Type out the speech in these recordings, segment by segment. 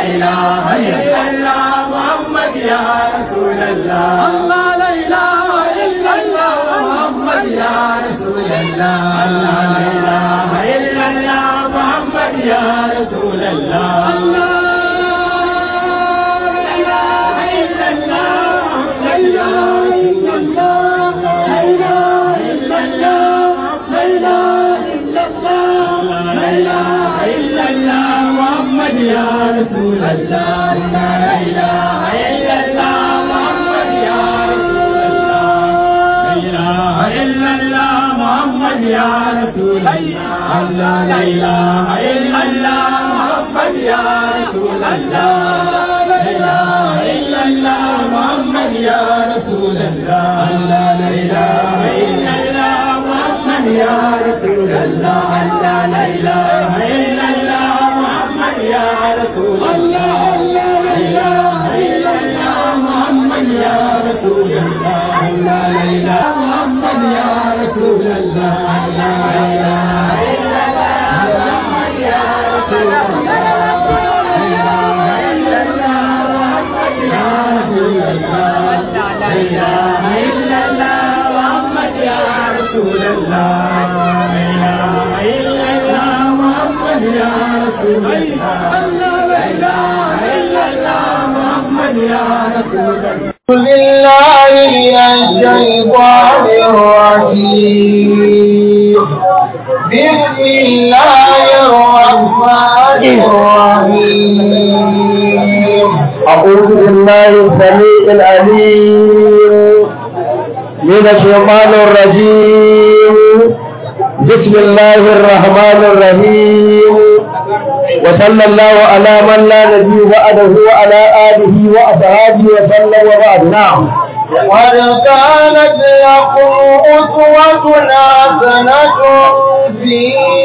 إله إلا الله محمد يا رسول الله الله لا إله إلا الله محمد يا رسول الله الله لا إله إلا الله محمد يا رسول الله الله لا إله إلا الله لا إله إلا الله لا إله إلا الله لا إله إلا الله لا إله إلا الله محمد يا رسول الله لا إله إلا الله محمد يا رسول الله لا إله إلا الله محمد يا رسول الله لا إله إلا الله محمد يا رسول الله لا إله إلا الله محمد يا رسول الله لا إله إلا الله محمد يا رسول الله لا إله إلا الله محمد يا رسول الله لا إله إلا الله محمد يا رسول الله لا إله محمد يا رسول الله لا إله إلا الله محمد يا رسول الله لا إله إلا الله محمد يا رسول الله لا إله إلا الله محمد يا رسول الله لا إله إلا الله محمد يا رسول الله بالله من الشيطان الرجيم بسم الله الرحمن الرحيم أعوذ بالله السميع العليم من الشيطان الرجيم بسم الله الرحمن الرحيم وصلى الله على من لا نبي بعده وعلى آله وأصحابه وسلم وبعد نعم قد كانت لكم أسوة حسنة في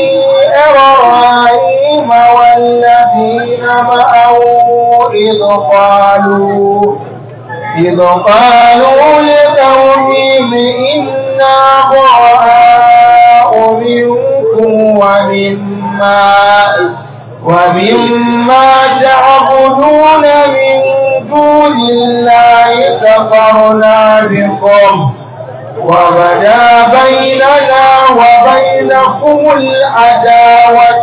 إبراهيم والذين معه إذ قالوا إذ قالوا لقومهم إنا براء منكم ومما ومما تعبدون من دون الله كفرنا بكم وبدا بيننا وبينكم العداوة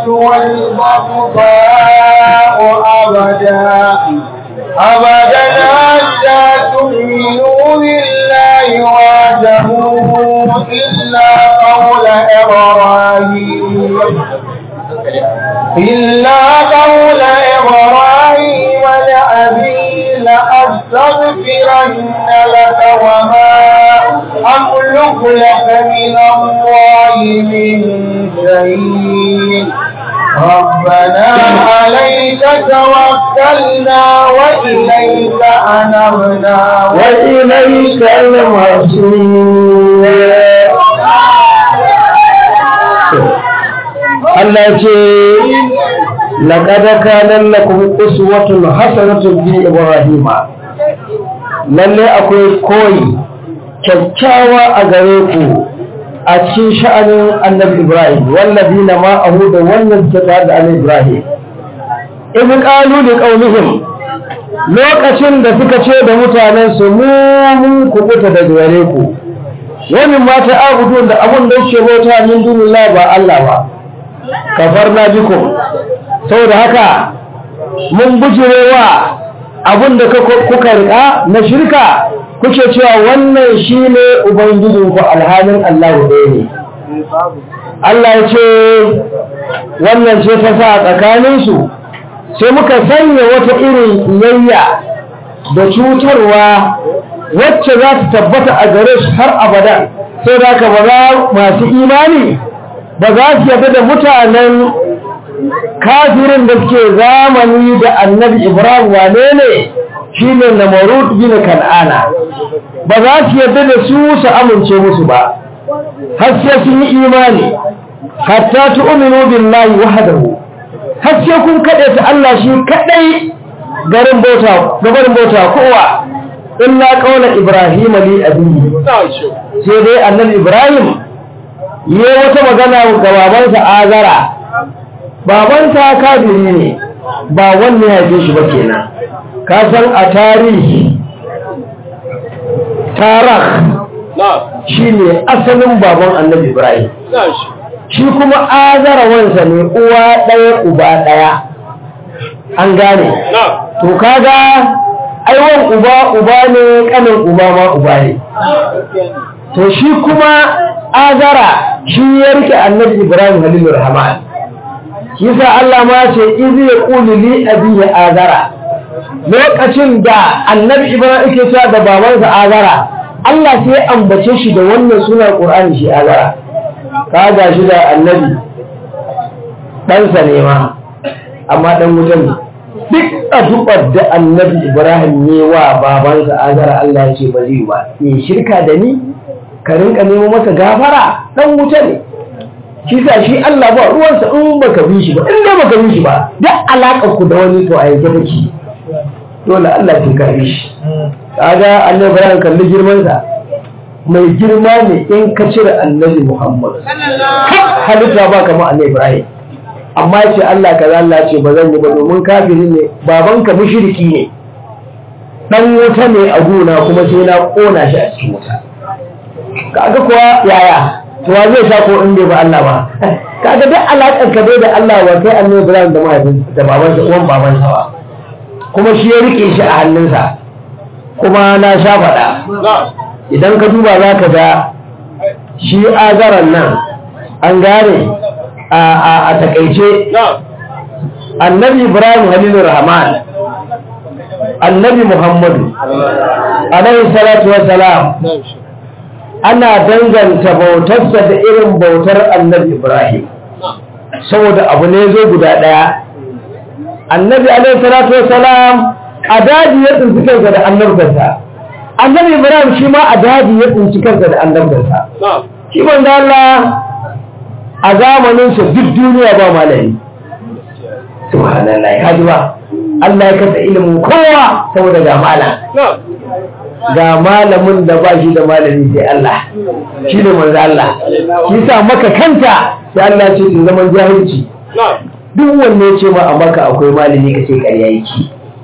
والبغضاء أبدا أبدا حتى تؤمنوا بالله وحده إلا قول إبراهيم إلا قول إبراهيم لأبي لأستغفرن لك وما أملك لك من الله من شيء ربنا عليك توكلنا وإليك أنبنا وإليك المصير Allah ce laqad kana lakum uswatun hasanatun fi ibrahima lalle akwai koyi kyakkyawa a gare ku a cikin sha'anin annabi ibrahim wallazina ma ahu da wannan suka da annabi ibrahim in qalu li qaumihim lokacin da suka ce da mutanen su mu mun kubuta da gare ku wani mata abudu da abun da yake bauta min dunillahi ba Allah ba kafarna bikum saboda haka mun bujirewa abin da kuka rika na shirka kuke cewa wannan shine ubangijinku alhalin Allah ɗaya ne Allah ya ce wannan ce ta sa tsakaninsu sai muka sanya wata irin kiyayya da cutarwa wacce za ta tabbata a gare su har abada sai da ka ba za masu imani ba za su yadda da mutanen kafirin da suke zamani da annabi ibrahim wane ne shi ne na marut bin kan'ana ba za su yadda da su su amince musu ba har sai sun yi imani hatta tu'minu billahi wahdahu har sai kun kade ta Allah shi kadai garin bauta gabarin bauta kowa illa qawla ibrahim li abihi sai dai annabi ibrahim yi wata magana ga babansa azara babansa kafiri ne ba wannan ya haife shi ba kenan ka san a tarihi tarah shine asalin baban annabi ibrahim shi kuma azara wansa ne uwa ɗaya uba ɗaya an gane to kaga aiwan uba uba ne kanin uba ma uba ne to shi kuma azara shi ya rike annabi ibrahim halilur rahman shi sa Allah ma ce izi ya qulu li abihi azara lokacin da annabi ibrahim yake cewa da babansa azara Allah sai ya ambace shi da wannan sunan qur'ani shi azara kaga shi da annabi ɗansa ne ma amma ɗan wutan ne duk addu'ar da annabi ibrahim ne wa babansa azara Allah ya ce ba zai ba ne shirka da ni ka rinka nemo masa gafara ɗan wuta ne shi sa shi Allah ba ruwansa in baka bi shi ba in dai baka bi shi ba duk alaƙar ku da wani to a yanke take dole Allah ke kare shi kaga annabi ibrahim kalli girmansa mai girma ne in ka cire annabi muhammad halitta ba kama annabi ibrahim amma ce Allah kaza Allah ce ba zan yi ba domin kafiri ne babanka mushriki ne dan wuta ne a gona kuma sai na kona shi a cikin wuta kaga kuwa yaya to wa zai sha ko in bai ba Allah ba kaga duk alaƙar ka dai da Allah wa kai annabi Ibrahim da mahaifin da babansa uwan babansa ba kuma shi ya rike shi a hannunsa kuma na sha faɗa idan ka duba za ka ga shi azaran nan an gane a takaice annabi ibrahim halilu rahman annabi muhammadu alaihi salatu wassalam ana danganta bautarsa da irin bautar annabi ibrahim saboda abu ne zo guda ɗaya annabi alaihi salatu wassalam a daji ya tsinci kansa da annabtarsa annabi ibrahim shi ma a daji ya tsinci kansa da annabtarsa shi manzo Allah a zamanin sa duk duniya ba malami subhanallah ka ji ba Allah ya kasa ilimin kowa saboda ga malam ga malamin da ba shi da malami sai Allah shi ne manzo Allah shi sa maka kanta sai Allah ce in zaman jahilci duk wanne ya ce ma a maka akwai malami ka ce ƙarya yake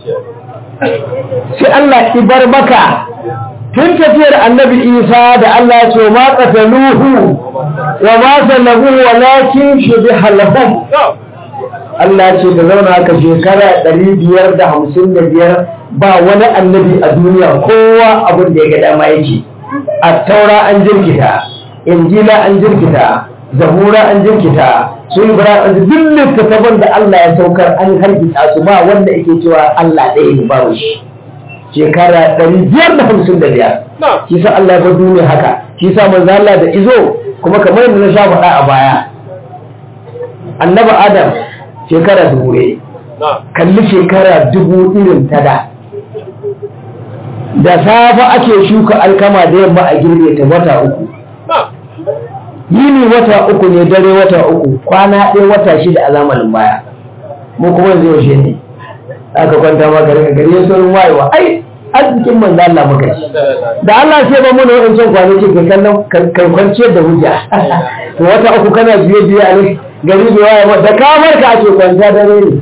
sai Allah ibar maka tun tafiyar annabi isa da Allah ya ce ma qataluhu wa ma salabu walakin shubiha lahum Allah ce da zauna haka shekara ɗari biyar da hamsin da biyar ba wani annabi a duniya kowa abin da ya ga dama yake a taura an jirkita injila an jirkita zabura an jirkita sun bura an duk littattafan da Allah ya saukar an harkita su ba wanda yake cewa Allah ɗaya ne babu shi shekara ɗari biyar da hamsin da biyar shi sa Allah ya bar duniya haka shi sa manzo Allah da izo kuma kamar yadda na sha faɗa a baya annabi Adam shekara dubu ne kalli shekara dubu irin ta da da safa ake shuka alkama da yamma a girbe ta wata uku yini wata uku ne dare wata uku kwana ɗaya wata shida a zamanin baya mu kuma yanzu yaushe ne aka kwanta maka daga gari ya saurin wayewa ai arzikin manzo Allah muka ci da Allah sai ba mu da wancan kwanaki ka kallon kai kwanciyar da hujja to wata uku kana biye biye a ne gari bai waye ba da kamar ka ake kwanta dare ne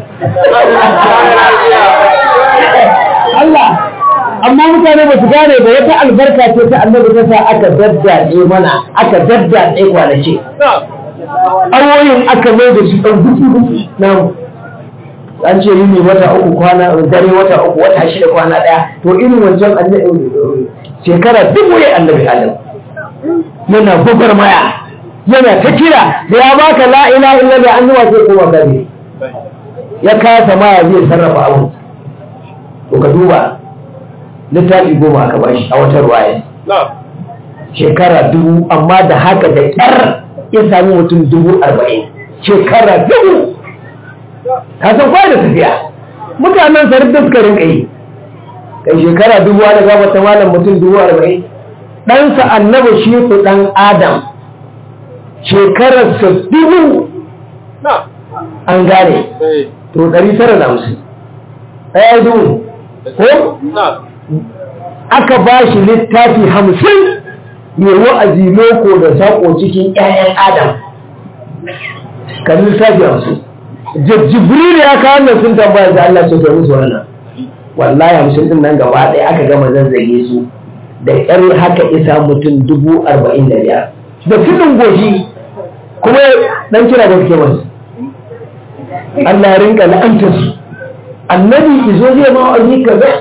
Allah amma mutane ba su gane ba wata albarka ce ta annabi ta sa aka daddaɗe mana aka daddaɗe kwanaki awoyin aka mai da shi ɗan gudu na an ce yi ne wata uku kwana dare wata uku wata shida kwana ɗaya to irin wancan shekara dubu ya annabi adam yana gubar maya yana ta kira da ya baka la ilaha illa da an zuwa sai kuma gari ya kasa maya zai sarrafa abu to ka duba littafi goma aka bashi a wata ruwaya shekara dubu amma da haka da ƙyar ya sami mutum dubu arba'in shekara dubu ka san kwa da tafiya mutanen sarar da suka rinka yi kai shekara dubu wani gaba ta malam mutum dubu arba'in ɗansa annaba shi ku ɗan adam shekararsa dubu an gane to ɗari tara da hamsin ɗaya dubu ko aka ba shi littafi hamsin mai wa'azi loko da saƙo cikin ‘ya'yan adam kan littafi hamsin jibril ya kawo nan sun tambaya da Allah ce kai musu wannan wallahi hamsin din nan gaba ɗaya aka gama zazzage su da ƙyar haka isa mutum dubu arba'in da biyar da tudun goshi kuma dan kira da suke masu Allah ya rinka la'antar su annabi izo zai ma wa'azi ka ga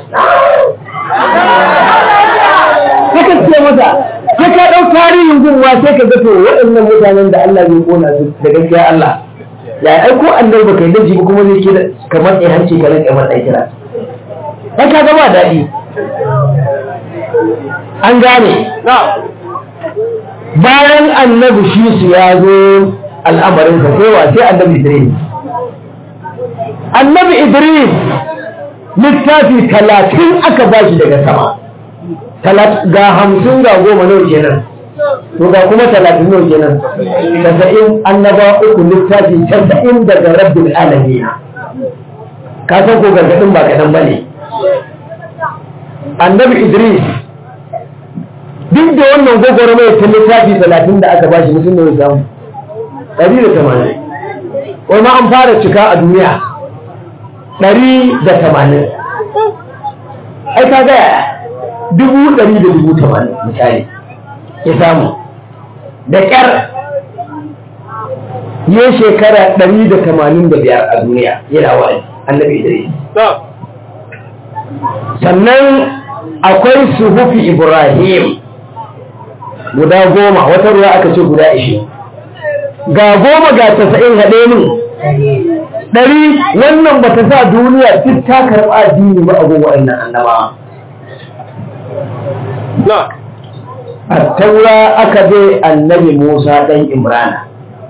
haka ce masa sai ka ɗau tarihin gunwa sai ka ga to waɗannan mutanen da Allah zai kona su da gaskiya Allah ya aiko annabi baka yi daji ba kuma zai kira kamar ɗaya hanci ka rinka masa kira sai ka ga ba daɗi an gane bayan annabi shi su ya zo al'amarinsa sai wa sai annabi Idris annabi Idris littafi talatin aka ba shi daga sama ga hamsin ga goma nawa kenan to ga kuma talatin nawa kenan tasa'in annaba uku littafi tasa'in daga rabbil alamin ka san ko gargadin ba kaɗan ba ne annabi Idris duk da wannan gwagwaro mai ta littafi talatin da aka bashi mutum da samu ɗari da tamanin wai ma an fara cika a duniya ɗari da tamanin ai ka gaya dubu ɗari da dubu tamanin misali ya samu da ƙyar ya shekara ɗari da tamanin da biyar a duniya yana wa'azi annabi idris sannan akwai suhufi ibrahim guda goma wata ruwa aka ce guda ishe ga goma ga tasa'in haɗe min ɗari wannan ba ta sa duniya duk ta karɓa addini ba abu wa'annan annaba a taura aka bai annabi musa ɗan imrana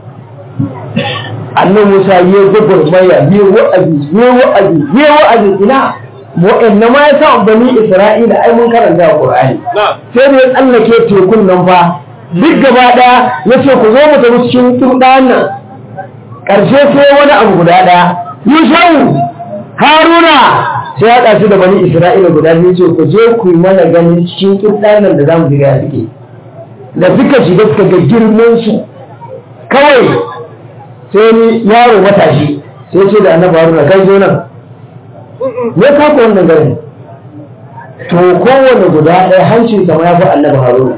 annabi musa ya gwagwarmaya ya wa'azi ya wa'azi ya wa'azi ina wa'anna ma ya sa bani isra'ila ai mun karanta a qur'ani sai da ya tsallake tekun nan fa duk gaba daya ya ce ku zo mu tafi cikin turɗan nan ƙarshe sai wani abu guda daya yushau haruna sai ya ɗaci da bani isra'ila guda biyu ce ku je ku yi mana ganin cikin turɗan nan da za mu shiga suke da suka shiga suka ga girman su kawai sai ni yaro matashi sai ce da annabi haruna kai zo nan ya kafa wannan garin to kowane guda ɗaya hancin sama ya fi annabi haruna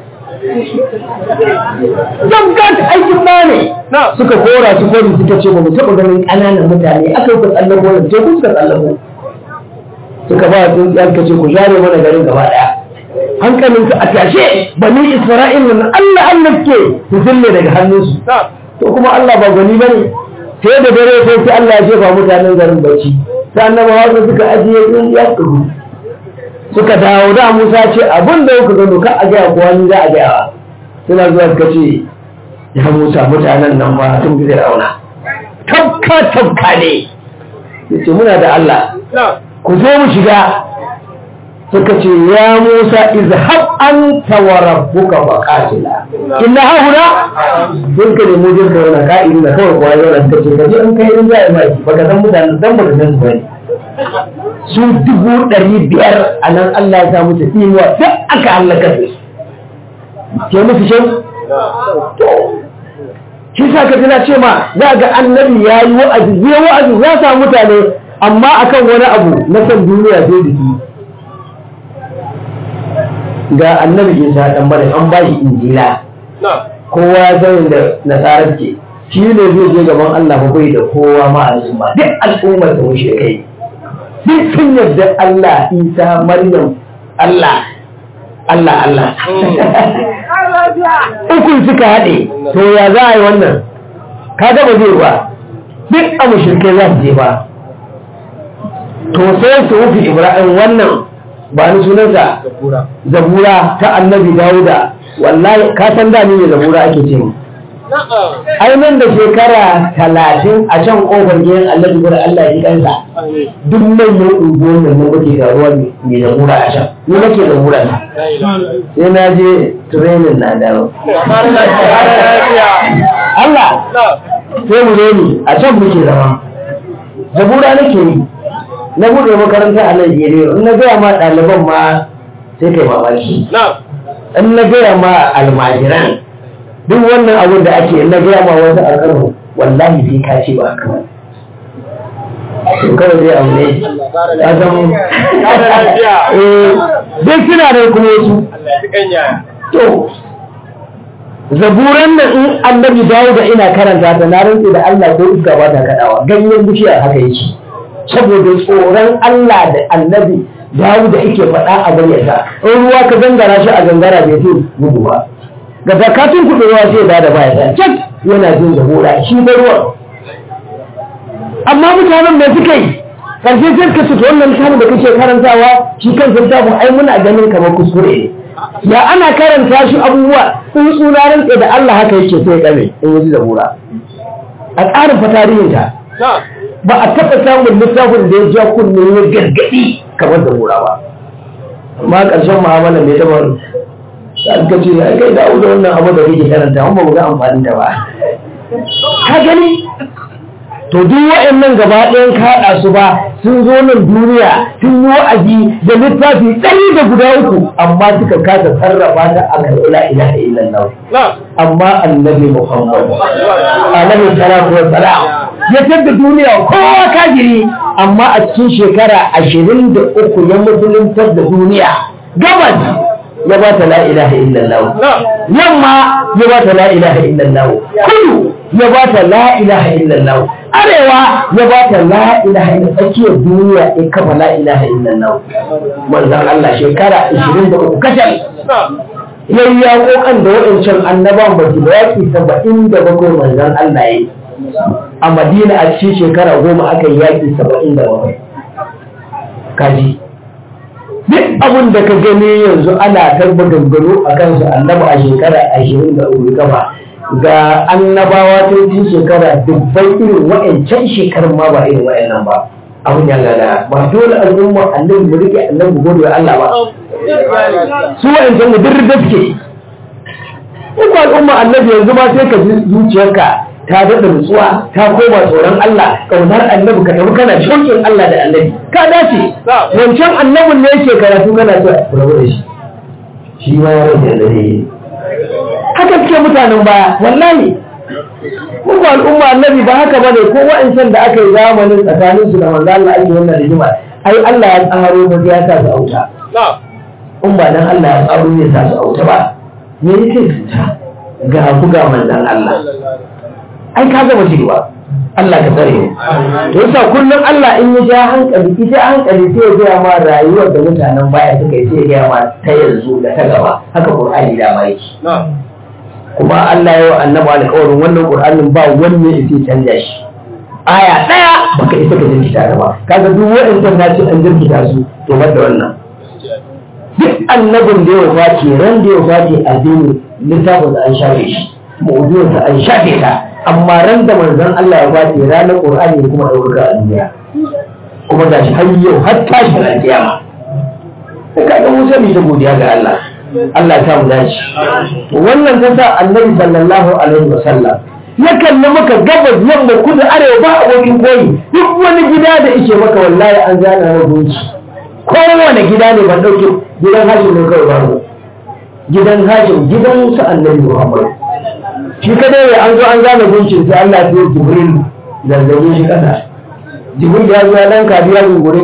zan gata aikin ba ne suka kora su kori suka ce ba mu taɓa ganin ƙananan mutane aka yi ku tsallako da teku suka tsallako suka ba su yanka ce ku share mana garin gaba ɗaya hankalin su a tashe bani isra'il nan allah allah ke su zille daga hannunsu to kuma allah ba gani ba ne sai da dare sai sai allah ya jefa mutanen garin bacci ta annaba hausa suka ajiye in ya kuru suka dawo da musa ce abin da kuka gano ka a gaya kuwa ni za a gaya wa suna zuwa suka ce ya musa mutanen nan ba sun fi rauna tabka tabka ne ya ce muna da allah ku zo mu shiga suka ce ya musa izhab anta wa rabbuka fa qatila inna hauna dun ka nemo jin kauna ka'idi na kawai kuwa yau suka ce kaje an kai in za a yi maki baka san mutanen dan baka san su bane su dubu ɗari biyar a nan Allah ya sa musu tsinuwa duk aka halaka su ke musu shan to shi sa ka tana ce ma za ga annabi ya yi wa'azi ya wa'azi ya sa mutane amma akan wani abu na san duniya sai da shi ga annabi isa dan bari an ba shi injila kowa ya san da nasarar ke shi ne zai je gaban Allah ba bai da kowa ma al'umma duk al'ummar da mushe kai duk sun yarda Allah isa maryam Allah Allah Allah ukun suka haɗe to ya za a yi wannan ka ba zai ba duk a mushrikai za su je ba to sai su wufi ibrahim wannan ba ni sunansa zabura ta annabi dawuda wallahi ka san da ni ne zabura ake ce ai nan da shekara talatin a can kofar gidan annabi gura Allah ya kansa duk manyan unguwar nan na muke ga ruwa mai zabura a can ni nake zabura na sai na je training na dawo Allah sai mu ne ni a can muke zama zabura nake yi na buɗe makaranta a Najeriya in na gaya ma ɗaliban ma sai kai mamaki. In na gaya ma almajiran duk wannan abin da ake in na gaya ma wasu a kano wallahi sai ka ce ba haka to kawai zai aure ya zama eh duk suna da kuma wasu to zaburan nan in annabi dawo da ina karanta ta na rantse da Allah ko iska ba ta kadawa ganyen bishiyar haka yake saboda tsoron Allah da annabi dawo da yake faɗa a bayyana in ruwa ka gangara shi a gangara bai fi gudu ba ga zakatun kuɗin ruwa sai da da baya ta cak yana jin zabura shi da ruwan amma mutanen da suka yi karshe sai ka ce wannan littafin da kake karantawa shi kan littafin ai muna ganin kamar kuskure ne ya ana karanta shi abubuwa sun tsuna rantse da Allah haka yake sai kame in waje zabura a tsarin fa tarihinta ba a taɓa samun littafin da ya ja kunne ya gargaɗi kamar zabura ba amma ƙarshen mu'amala mai taɓa da aka ce ya kai da wannan abu da kake karanta amma ba ga amfani da ba ka gani to duk wa'annan gaba ɗayan kaɗa su ba sun zo nan duniya sun yi wa'azi da littafi ɗari da guda uku amma suka kasa sarrafa ta a kan ila ilaha illallah amma annabi muhammad alaihi salatu wa salam ya tada duniya kowa kajiri amma a cikin shekara ashirin da uku ya musuluntar da duniya gabas ya ba ta la ilaha illallah yamma ya ba ta la ilaha illallah kudu ya ba ta la ilaha illallah arewa ya ba ta la ilaha illallah tsakiyar duniya ya kafa la ilaha illallah manzon Allah shekara 23 kacal yayi ya kokan da waɗancan annaban ba su da yaki 77 manzon Allah yayi a Madina a cikin shekara goma aka yi yaki 77 kaji duk abin da ka gani yanzu ana tarba gangano a kansu annaba a shekara ashirin da uku gaba ga annabawa ta yi shekara dubbai irin wa'ancan shekarun ma ba irin wa'annan ba abin ya gada ba dole al'umma annabi mu rike annabi gode wa Allah ba su wa'ancan mu duk gaske ko al'umma annabi yanzu ma sai ka ji zuciyarka ta daɗa nutsuwa ta koma tsoron Allah ƙaunar annabi ka tafi kana shauƙin Allah da annabi ka dace wancan annabin ne yake karatu kana so ku rabu da shi shi ma ya rage da ne haka suke mutanen baya wallahi ko ba al'umma annabi ba haka bane ko wa'ancan da aka yi zamanin tsakanin su da manzo Allah ake wannan rigima ai Allah ya tsaro ba ya sa su auta in ba dan Allah ya tsaro ne sa su auta ba me yake cuta ga ku ga manzon Allah ai ka gama cewa Allah ka tsare mu to yasa kullum Allah in ya ja hankali ita hankali sai ya gaya ma rayuwar da mutanen baya suka yi sai ya gaya ma ta yanzu da ta gaba haka Qur'ani da ma yake kuma Allah ya yi annabi alƙawarin wannan Qur'anin ba wanne yake canja shi aya daya baka isa ka jirkita ta ba kaga duk wa'annan na ce an jirkita su to bar da wannan duk annabin da ya wace ran da ya wace addini littafin da an shafe shi mu'ujizar da an shafe ta amma ran da manzon Allah ya bace ranar Qur'ani ya kuma ɗaukaka a duniya kuma ga shi har yau har tashi na kiyama sai ka ga musa mai ta godiya ga Allah Allah ta mu dace wannan ta sa Annabi sallallahu alaihi wasallam ya kalli maka gabas yamma kudu arewa ba abokin koyi duk wani gida da yake maka wallahi an zana na gunci kowane gida ne ban dauke gidan hashim ne kawai babu gidan hashim gidan su annabi Muhammad shi kadai ne an zo an zana guncin sai Allah ya Jibril zazzabe shi kasa Jibril ya zo ya dan kabiya gungurin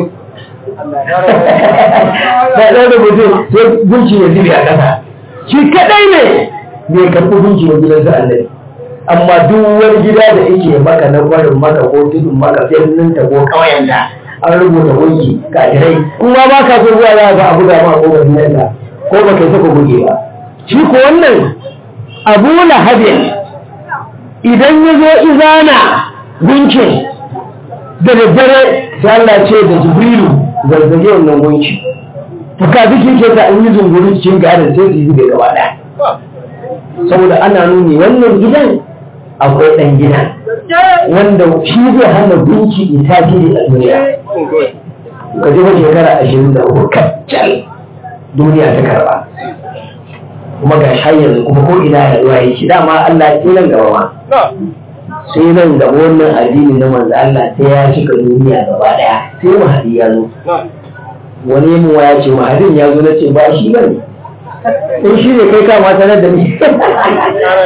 sai ɗan da mutum sai gunci ya zube a kasa shi kadai ne bai karɓi gunci na gidan su annabi amma duk wani gida da yake maka na kwarin maka ko tudun maka birnin ta ko ƙauyen da an rubuta gunki kajirai kuma ba ka so zuwa za a buga ma ko gidanka ko ba kai saka buge ba shi ko wannan abu lahabin idan ya zo izana gunkin da daddare sai Allah ce da jibrilu zazzage wannan gunki fuka duki ke ta an yi zunguri cikin garin sai su yi da gaba ɗaya saboda ana nuni wannan gidan akwai ɗan gidan wanda shi zai hana gunki ita tasiri a duniya ka ji shekara ashirin da uku kaccal duniya ta karba kuma ga yanzu kuma ko ina ya zuwa yake dama Allah sai nan gaba ma sai nan gaba wannan addini na manzo Allah sai ya cika duniya gaba daya sai mahadi ya zo wani mu ya ce mahadin ya zo nace ba shi bane in shi ne kai kama sanar da ni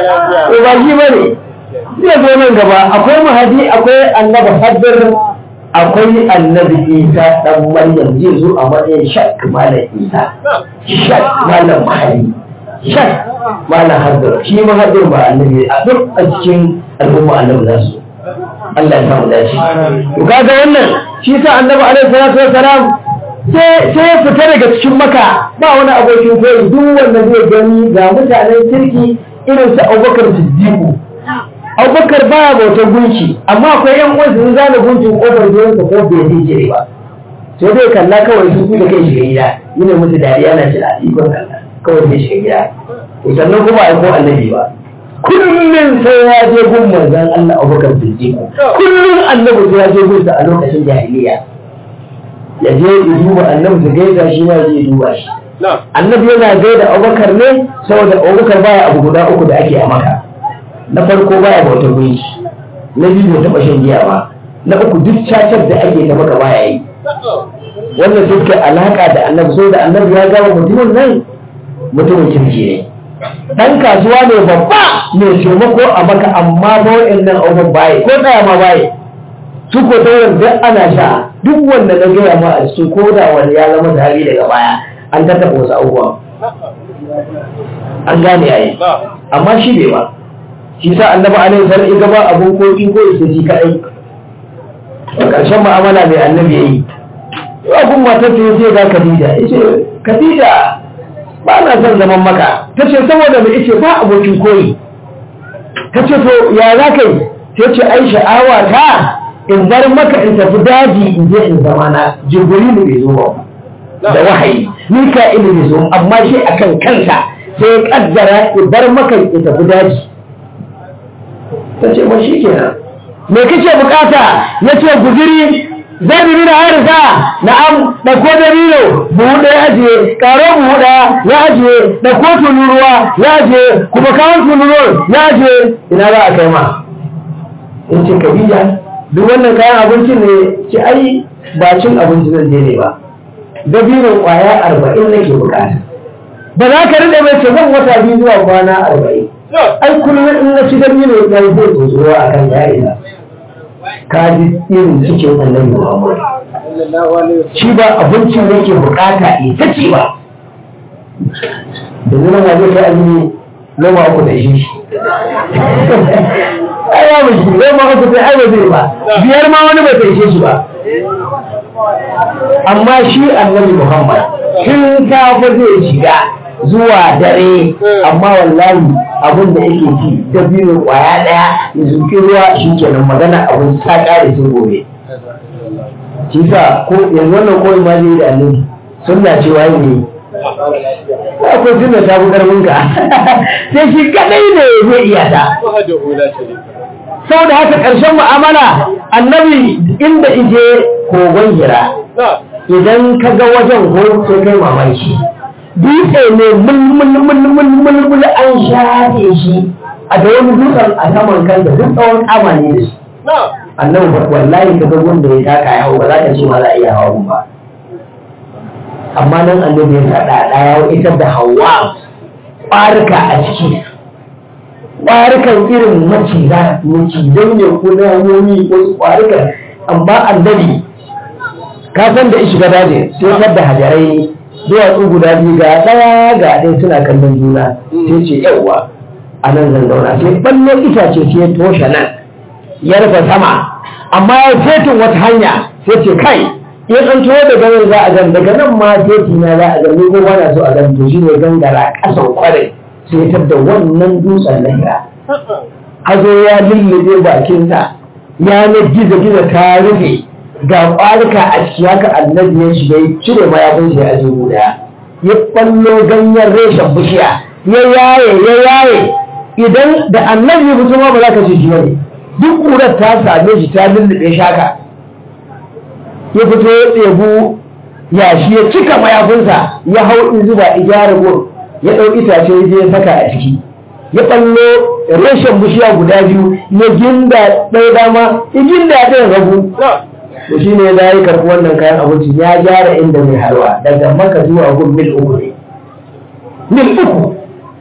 ko ba shi bane zai zo nan gaba akwai mahadi akwai annabi haddar akwai annabi isa dan maryam zai zo a matsayin shak malam isa shak malam mahali shak malam hadir shi ma hadir ba annabi a duk a cikin al'umma annabi za su Allah ya samu dace to kaga wannan shi sa annabi alaihi salatu wassalam sai sai ya fita daga cikin maka ba wani abokin koyi duk wanda zai gani ga mutanen kirki irin su Abubakar Siddiq Abubakar baya bautar gunki amma akwai yan uwansa sun zana gunkin kofar gidansa ko bai zai jire ba sai dai kalla kawai su da kai shiga gida yana musu dariya na jira ikon Allah kawai sai shiga gida to sannan kuma ai ko annabi ba kullum sai ya je gun manzon Allah Abubakar Siddiq kullum annabi sai ya je gun sa a lokacin jahiliya ya je ya duba annabi su gaida shi ma ya duba shi annabi yana gaida Abubakar ne saboda Abubakar baya abu guda uku da ake a maka na farko baya bauta gunki na biyu bai taɓa shan giya ba na uku duk cacar da ake ta maka baya yi wannan sai ke alaka da annabi so da annabi ya gama mutumin nan mutumin kirki ne dan kasuwa ne babba mai taimako a maka amma ba wa'annan abubuwan baye ko tsaya ma baye su ko tauran duk ana sha duk wanda na gaya ma a cikin ko da wani ya zama sahabi daga baya an tattaɓa wasu abubuwan an gane yayi amma shi bai ba shi sa annabi alaihi salam ya gaba abun koki ko isa shi kadai a ƙarshen mu'amala mai annabi yayi abun matar ta yace ga Khadija yace Khadija ba na son zaman maka tace saboda me yace ba abokin koyi tace to ya za kai tace ai sha'awa ta in bar maka in tafi daji in je in zama na jibrilu bai zo ba da wahayi mika'ilu bai zo amma shi akan kansa sai ya kaddara ya bar maka ya tafi daji ta ce ma shi kenan me kake bukata ya ce guziri zan bi da harisa na'am da ko da bilo buhu ɗaya ajiye karo buhu ɗaya ya ajiye da ko tunuruwa ya ajiye kuma kawon tunuruwar ya ajiye ina za a kai ma in ce kabila duk wannan kayan abincin ne ce ai ba cin abinci zan je ne ba dabino kwaya arba'in nake bukata ba za ka rinde mai ce zan wata biyu zuwa kwana arba'in ai kullum in na ci dabino ya yi zai tsoro a kan ya'ina ka ji irin cikin annabi muhammad shi ba abincin da yake bukata ita ce ba yanzu nan waje kai azumi noma uku da shi ai ya mu shi noma uku sai ai ba zai ba biyar ma wani ba ta ishe shi ba amma shi annabi muhammad tun kafa zai shiga zuwa dare amma wallahi abin da yake ci dabino kwaya daya ya zuki ruwa shi kenan magana abin ta kare sun gobe shi sa ko yanzu wannan koyi ma zai da annabi sunna cewa ne akwai sunna ta fi karfin ka sai shi kadai ne zai iya ta saboda haka ƙarshen mu'amala annabi inda ije kogon hira idan ka ga wajen ko sai kai mamaki dutse ne mulmulmulmulmul an shafe shi a da wani dutsen a saman kan da duk tsawon kama ne da shi annabi wallahi ka ga wanda ya taka ya hau ba za ka ce ma za a iya hawa ba amma nan annabi ya faɗa ɗaya ita da hawa ɓarika a ciki ƙwarikan irin maciza macizai ne ko na hanyoyi ko ƙwarikan amma annabi ka san da shiga daji sai tar da hajarai ne duwatsu guda biyu ga ɗaya ga ɗaya suna kallon juna sai ce yawwa a nan zan zauna sai ɓallo itace sai ya toshe nan ya rufe sama amma ya fetin wata hanya sai ce kai ya an tuwo da ganin za a gan daga nan ma feti na za a gan ni ko ba na so a gan to shine gangara ƙasan kwarai sai tar da wannan dutsen na hira hazo ya lullube bakinsa ya na gizo-gizo ta rufe ga ƙwarika a ciki haka annabi ya shiga ya cire mayafin shi a jihu daya ya ɓallo ganyen reshen bishiya ya yaye ya yaye idan da annabi ya fito ma ba za ka ce shi bane duk ƙurar ta same shi ta lullube shaka ya fito ya ɗebu yashi ya cika mayafinsa ya hau in zuba gyara gun ya ɗau itace ya je ya saka a ciki ya ɓallo reshen bishiya guda biyu ya ginda ɗaya dama ya ginda ɗaya ragu to shi ne ya yi karɓi wannan kayan abinci ya gyara inda mai harwa daga maka zuwa gun mil uku ne mil uku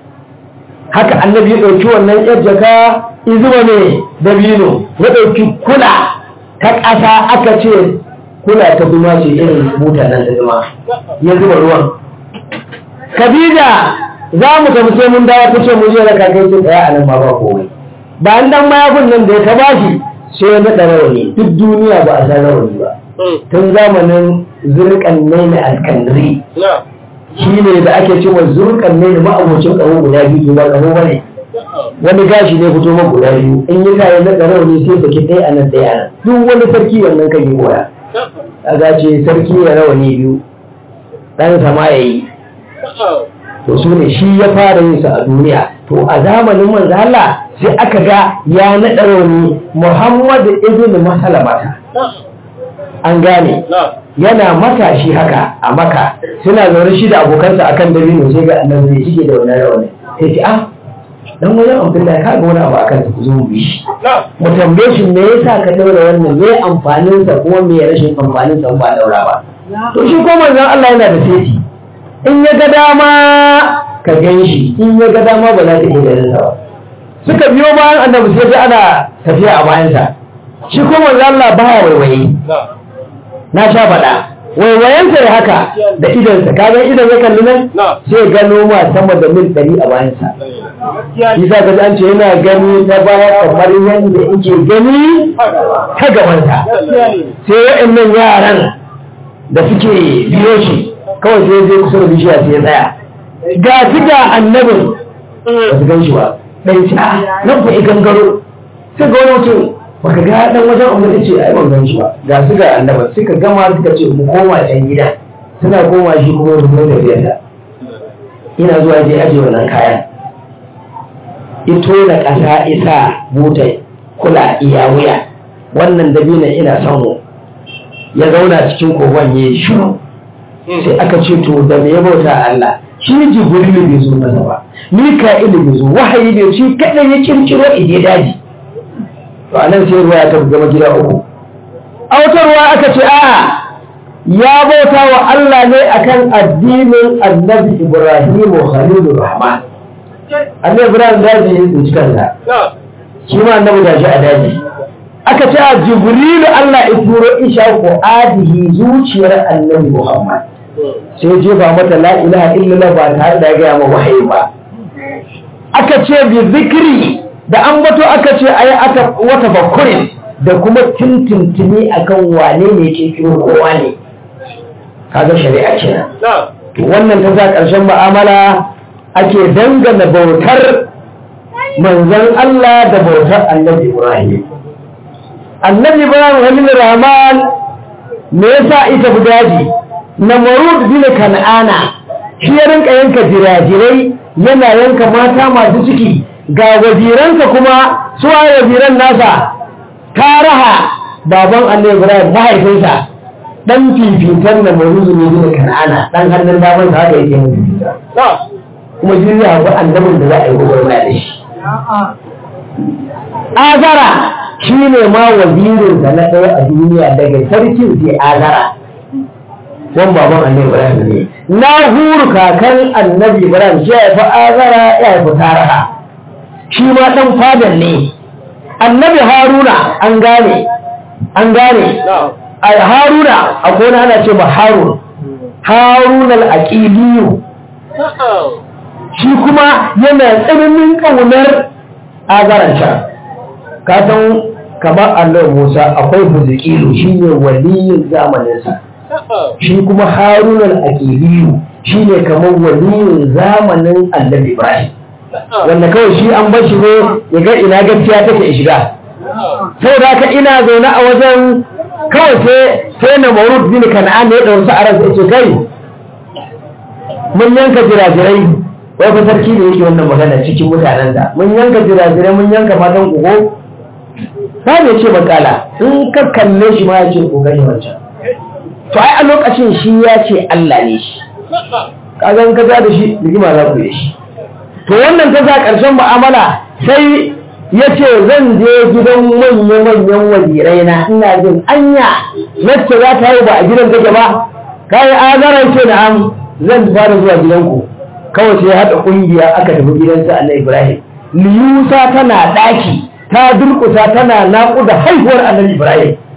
haka annabi ya ɗauki wannan yar jaka izuwa ne da bino ya ɗauki kula ta ƙasa aka ce kuna ta zuma ce irin buta nan da zuma ya zuba ruwan Khadija za mu tafi sai mun dawo ta ce mu je da kakai ce tsaya a nan ma ba komai ba an dan mayafin nan da ya ta bashi sai ya naɗa rawani duk duniya ba a san rawani ba tun zamanin zurkan ne na alkandri shi ne da ake cewa zurkan ne da ma'abocin ƙaho guda biyu ba ƙaho ba ne wani gashi ne fito ma guda biyu in yi kayan na ƙaho ne sai saki ɗaya a nan ɗaya a nan duk wani sarki wannan kan yi koya a gace sarki ya rawani biyu ɗan sama ya yi to su ne shi ya fara yin sa a duniya to a zamanin manzo Allah sai aka ga ya naɗa rauni Muhammad ibn Masalamata an gane yana matashi haka a maka suna zaune shi da abokansa akan dabino sai ga annabi zai shige da wannan rauni sai ce ah dan wajen Abdullahi ka ga wani abu akan ku zo mu bi shi mu tambaye shi me yasa ka daura wannan me amfanin sa kuma me rashin amfanin sa ba daura ba to shi ko manzon Allah yana da sai in ya ga dama ka gan shi in ya ga dama ba za ka iya ganin ba suka biyo bayan annabi sai ga ana tafiya a bayansa shi kuma manzo Allah baya waiwaye na sha faɗa waiwayensa ya haka da idonsa ka ga idon ya kalli nan sai gano ma sama da mil ɗari a bayansa shi sa ka an ce yana gani ta baya kamar yadda yake gani ta gabansa sai waɗannan yaran da suke biyo shi kawai sai zai kusa da bishiya sai ya tsaya ga su ga annabin ba su gan shi ba ɗan ci a nan fa gangaro sai ga wani mutum baka ga dan wajen amma ya ce ai ban gan shi ba ga su ga annabin suka gama suka ce mu koma can gida suna koma shi kuma rubutun da biyar ina zuwa je aje wannan kayan ito da ƙasa isa buta kula iya wuya wannan dabina ina samu ya zauna cikin kogon ya yi shiru sai aka ce to da me ya bauta Allah shi jibrilu bai zo masa ba mika'ilu bai zo wahayi bai shi kadai ya kirkiro ide daji to anan sai ruwa ta gama gida uku a wata ruwa aka ce a ya bauta wa Allah ne akan addinin annabi Ibrahim Khalilur Rahman annabi Ibrahim daji ya tsinci kansa shi ma annabi da shi a daji aka ce a jibrilu Allah ya turo isha ko adihi zuciyar annabi Muhammad sai je ba mata la ilaha illallah ba tare da gaya ma wahayi ba aka ce bi zikri da an bato aka ce ayi aka wata bakurin da kuma tintintini akan wane ne ke kiro kowa ne kaga shari'a kenan wannan ta sa ƙarshen mu'amala ake dangana bautar manzon Allah da bautar annabi Ibrahim annabi Ibrahim Halil Rahman me yasa ita daji Namrud bin Kan'ana shi ya rinka yanka jirajirai yana yanka mata masu ciki ga waziransa kuma suwa waziran nasa Karaha baban annabi Ibrahim mahaifinsa dan fifitar da maruzu ne da kan'ana dan hannun daman sa haka yake mun fifita kuma shi zai haɓu annabin da za a yi gwagwarmaya da shi azara shi ne ma wazirin da na ɗaya a duniya daga sarkin sai azara wan baban annabi ibrahim ne na huru kakan annabi ibrahim shi ya fi azara ya fi taraha shi ma ɗan fadan ne annabi haruna an gane an gane a haruna a kone ana ce ba harun harun al'aƙiliyu shi kuma yana tsananin ƙaunar azaranca kasan kamar allah musa akwai buzikilu shi ne waliyin zamaninsa shi kuma harun al'aƙiliyu shi ne kamar waliyin zamanin annabi ibrahim wanda kawai shi an bashi ne ya ga ina gaskiya take shiga sau da ka ina zaune a wajen kawai sai sai na maurud bin kan'an ne ya ɗauri su a ransa ce kai mun yanka jirajirai wai fa sarki ne yake wannan magana cikin mutanen da mun yanka jirajirai mun yanka matan kugo ba ne ce makala in ka kalle shi ma ya ce kokari wancan to ai a lokacin shi ya ce Allah ne shi kaga in ka da shi rigima za ku yi shi to wannan ta sa ƙarshen mu'amala sai ya ce zan je gidan manya-manyan wazirai na ina jin anya wacce za ta yi ba a gidan take ba kayi azarar ce da am zan fara zuwa gidanku kawai sai haɗa ƙungiya aka tafi gidansa Allah Ibrahim liyusa tana ɗaki ta durƙusa tana naƙuda haihuwar annabi Ibrahim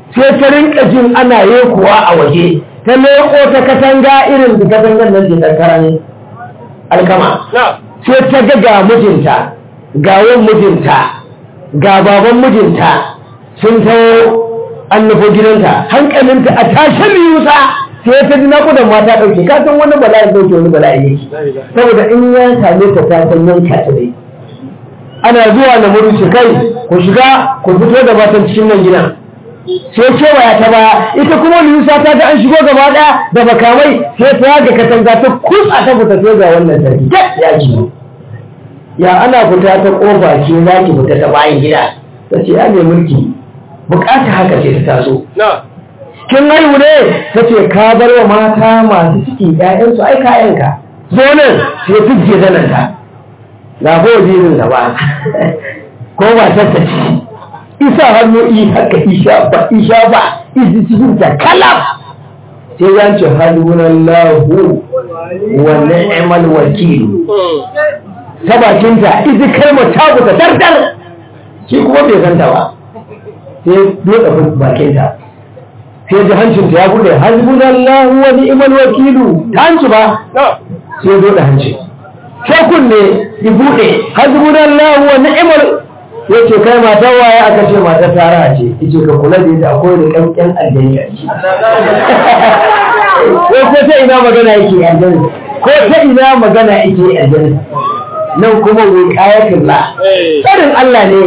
sai ta rinka jin ana kuwa a waje ta leko ta katanga irin da katangan nan da karan alkama sai ta ga ga mijinta ga wan mijinta ga baban mijinta sun taho an nufo gidanta hankalinta a tashin yusa sai ta ji naƙudan mata ɗauke ka san wani bala'i ɗauke wani bala'i yake saboda in ya same ta ta san yanka ta dai ana zuwa na murushe kai ku shiga ku fito da matan cikin nan gidan sai kewaya ta baya ita kuma yusa ta ga an shigo gaba ɗaya da makamai sai ta yaga katanga ta kusa ta fita sai ga wannan sarki ya ji ya ana fita ta kofa ce za ki fita ta bayan gida ta ce ya ne mulki bukata haka ce ta taso kin haihu ne ta ce ka bar wa mata masu ciki ƴaƴansu ai kayanka zo nan sai fijje zanen ta na ko jirin da ba ko ba ta ce isa hannu i haka isha ba isha ba isi cikin ta kalaf sai ya ce halunallahu wa ni'mal wakil ta bakinta isi kalmar ta buta dardar shi kuma bai san ta ba sai buɗe bakinta sai ji hancinta ya buɗe hasbunallahu wa ni'mal wakilu ta hanci ba sai ya buɗe hanci sai kunne ya buɗe hasbunallahu wa ni'mal yace kai matar waye aka ce matar tara ce yace ka kula da ita akwai da kankan aljanna a ciki ko ko ta ina magana yake aljanna ko ta ina magana yake aljanna nan kuma wiqayatul la tsarin Allah ne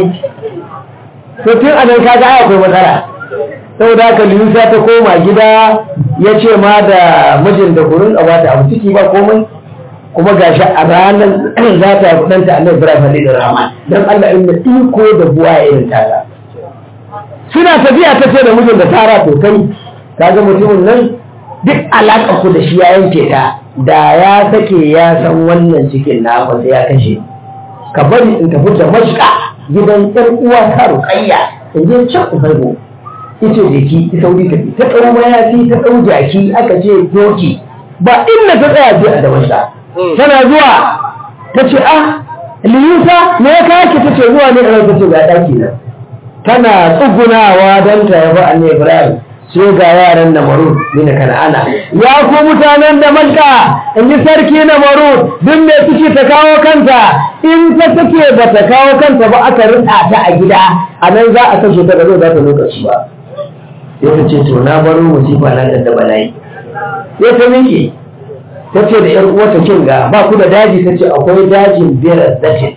to tun anan kaga ai akwai matsala saboda haka Yusa ta koma gida ya ce ma da mijin da kurin a bata abu ciki ba komai kuma gashi a ranar za ta yi kudanta Allah Ibrahim Halil Rahman dan Allah inda iko da buwa irin tara suna tafiya ta ce da mijin da tara to kai kaga mutumin nan duk alaƙa ku da shi ya yanke ta da ya sake ya san wannan cikin na sai ya kashe ka bari in tafi da mashka gidan ƴan uwa ta ruƙayya in je can ubargo ita jeki ta sauri ta ta ɗau mayafi ta ɗau jaki aka ce doki ba inda ta tsaya je a da mashka tana zuwa ta ce ah liyusa me ya kawo ki ta ce zuwa ne a ta ce ga ɗaki nan tana tsugunawa don ta yaba annabi ibrahim sai ga yaran na maru mina kana'ana ya ku mutanen da malka in ji sarki na maru duk mai ciki ta kawo kanta in ta take ba ta kawo kanta ba aka rika ta a gida a nan za a kashe ta gado za ta lokaci ba sai ta ce to na baro musifa na da bala'i sai ta miƙe ta ce da yar uwata kin ga ba ku da daji ta ce akwai dajin biyar zatin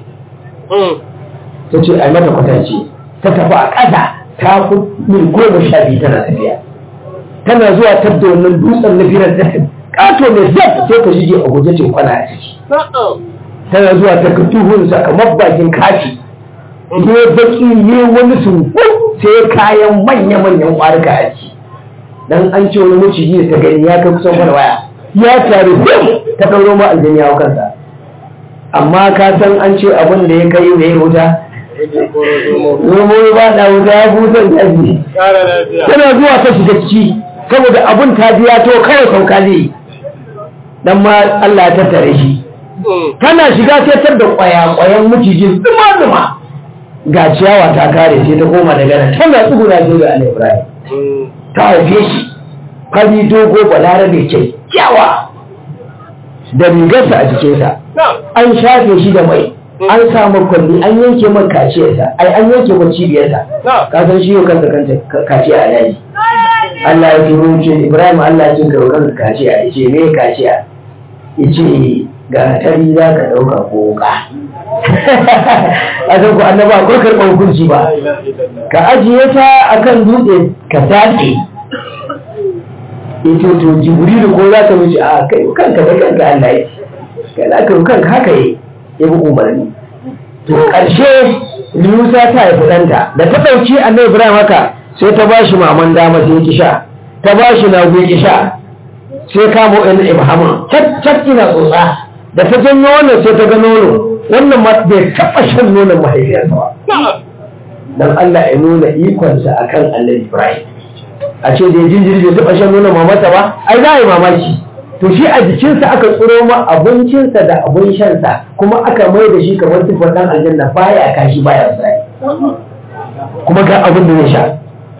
ta ce a mata kwatance ta tafi a ƙasa ta fi mil goma sha biyu tana tafiya tana zuwa tabda wannan dutsen na biyar zatin ƙato mai zaf sai ta shige a guje ce kwana a ciki tana zuwa ta ka tuhun kamar bakin kaci ne baki ne wani sun sai kayan manya-manyan ƙwarika a ciki dan an ce wani maciji da ta gani ya kai kusan wani waya ya taru ta ɗauro ma aljani ya kansa amma ka san an ce abin da ya kai da ya wuta zomo ba da wuta ya busan daji tana zuwa ta shiga ciki saboda abin ta biya to kawai sauka zai dan ma Allah ya tattare shi tana shiga sai tar da kwaya-kwayan macijin duma-duma ga ciyawa ta kare sai ta koma daga nan tana tsuguna sai ga Allah Ibrahim ta haife shi fari dogo balarabe kyakkyawa da rigarsa a jikinsa an shafe shi da mai an samu kwalli an yanke man kaciyarsa ai an yanke man cibiyarsa ka san shi yau kansa kanta kaciya a daji Allah ya turo ce Ibrahim Allah ya kinka kansa kaciya ya ce me kaciya ya ce ga tari za ka ɗauka ko wuka a san ku annaba ko karɓar hukunci ba ka ajiye ta akan dutse ka dace ita to jibrilu ko za ka wuce a kai kanka da kanka Allah ya kai za ka kanka haka yi ya bi umarni to ƙarshe Musa ta haifi ɗanta da ta ɗauki annabi Ibrahim haka sai ta ba shi maman dama sai ki sha ta ba shi na ki sha sai kamo ɗan Ibrahim cat ina tsotsa da ta janyo wannan sai ta ga nono wannan ma bai taɓa shan nonon mahaifiyarsa ba dan Allah ya nuna ikonsa akan annabi Ibrahim a ce da ya jinjiri bai taɓa shan nonon mamata ba ai za a yi mamaki to shi a jikinsa aka tsoro ma abincinsa da abin shansa kuma aka mai da shi kamar tufar ɗan aljanna baya kashi baya sai kuma ga abin da ya sha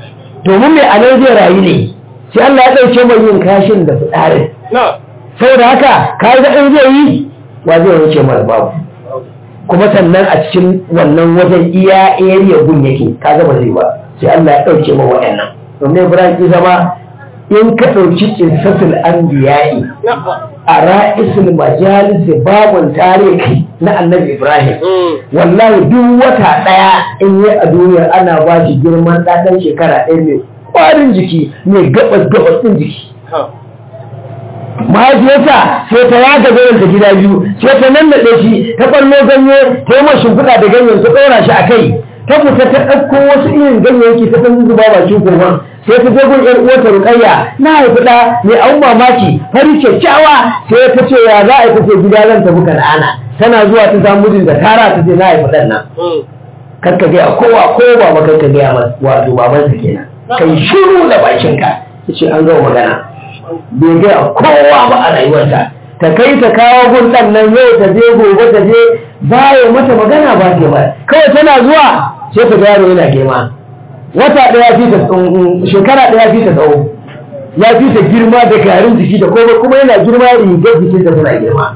domin mai anan zai rayu ne sai Allah ya ɗauke mai yin kashin da fitsarin saboda haka ka ga in zai yi wa zai wuce mara babu kuma sannan a cikin wannan wajen iya area gun yake ka ga ba zai ba sai Allah ya ɗauke ma waɗannan domin Ibrahim ki zama in ka ɗauki kinsatul anbiya'i a ra'isul majalis babun tarihi na annabi Ibrahim wallahi duk wata ɗaya in yi a duniya ana ba shi girman ɗaɗan shekara ɗaya mai ƙwarin jiki mai gabas gabas ɗin jiki mahaifiyarsa sai ta yaga ganin ta gida biyu sai ta nannaɗe shi ta ɓallo ganye ta yi mashi shimfiɗa da ganyen ta ɗora shi a kai ta fita ta ɗauko wasu irin ganyayyaki ta ɗan zuba bakin kogon sai ta je gun ƴar uwarta Rukayya na haifi ɗa mai an mamaki fari kyakkyawa sai ta ce ya za a yi ta ce gida zan tafi kan'ana tana zuwa ta samu mijin da tara ta ce na haifi ɗan nan kar ka gaya kowa ko ba ma kar ka gaya masa wato babansa kenan kai shiru da bakinka yace an gama magana bai gaya kowa ba a rayuwarta ta kai ta kawo gun ɗan nan yau ta je gobe ta je baya mata magana ba ke ba kawai tana zuwa sai ta ga yaro yana girma wata ɗaya fi ta shekara ɗaya fi ta tsawo ya fi ta girma da garin jiki da kuma kuma yana girma rigar jikin ta tana girma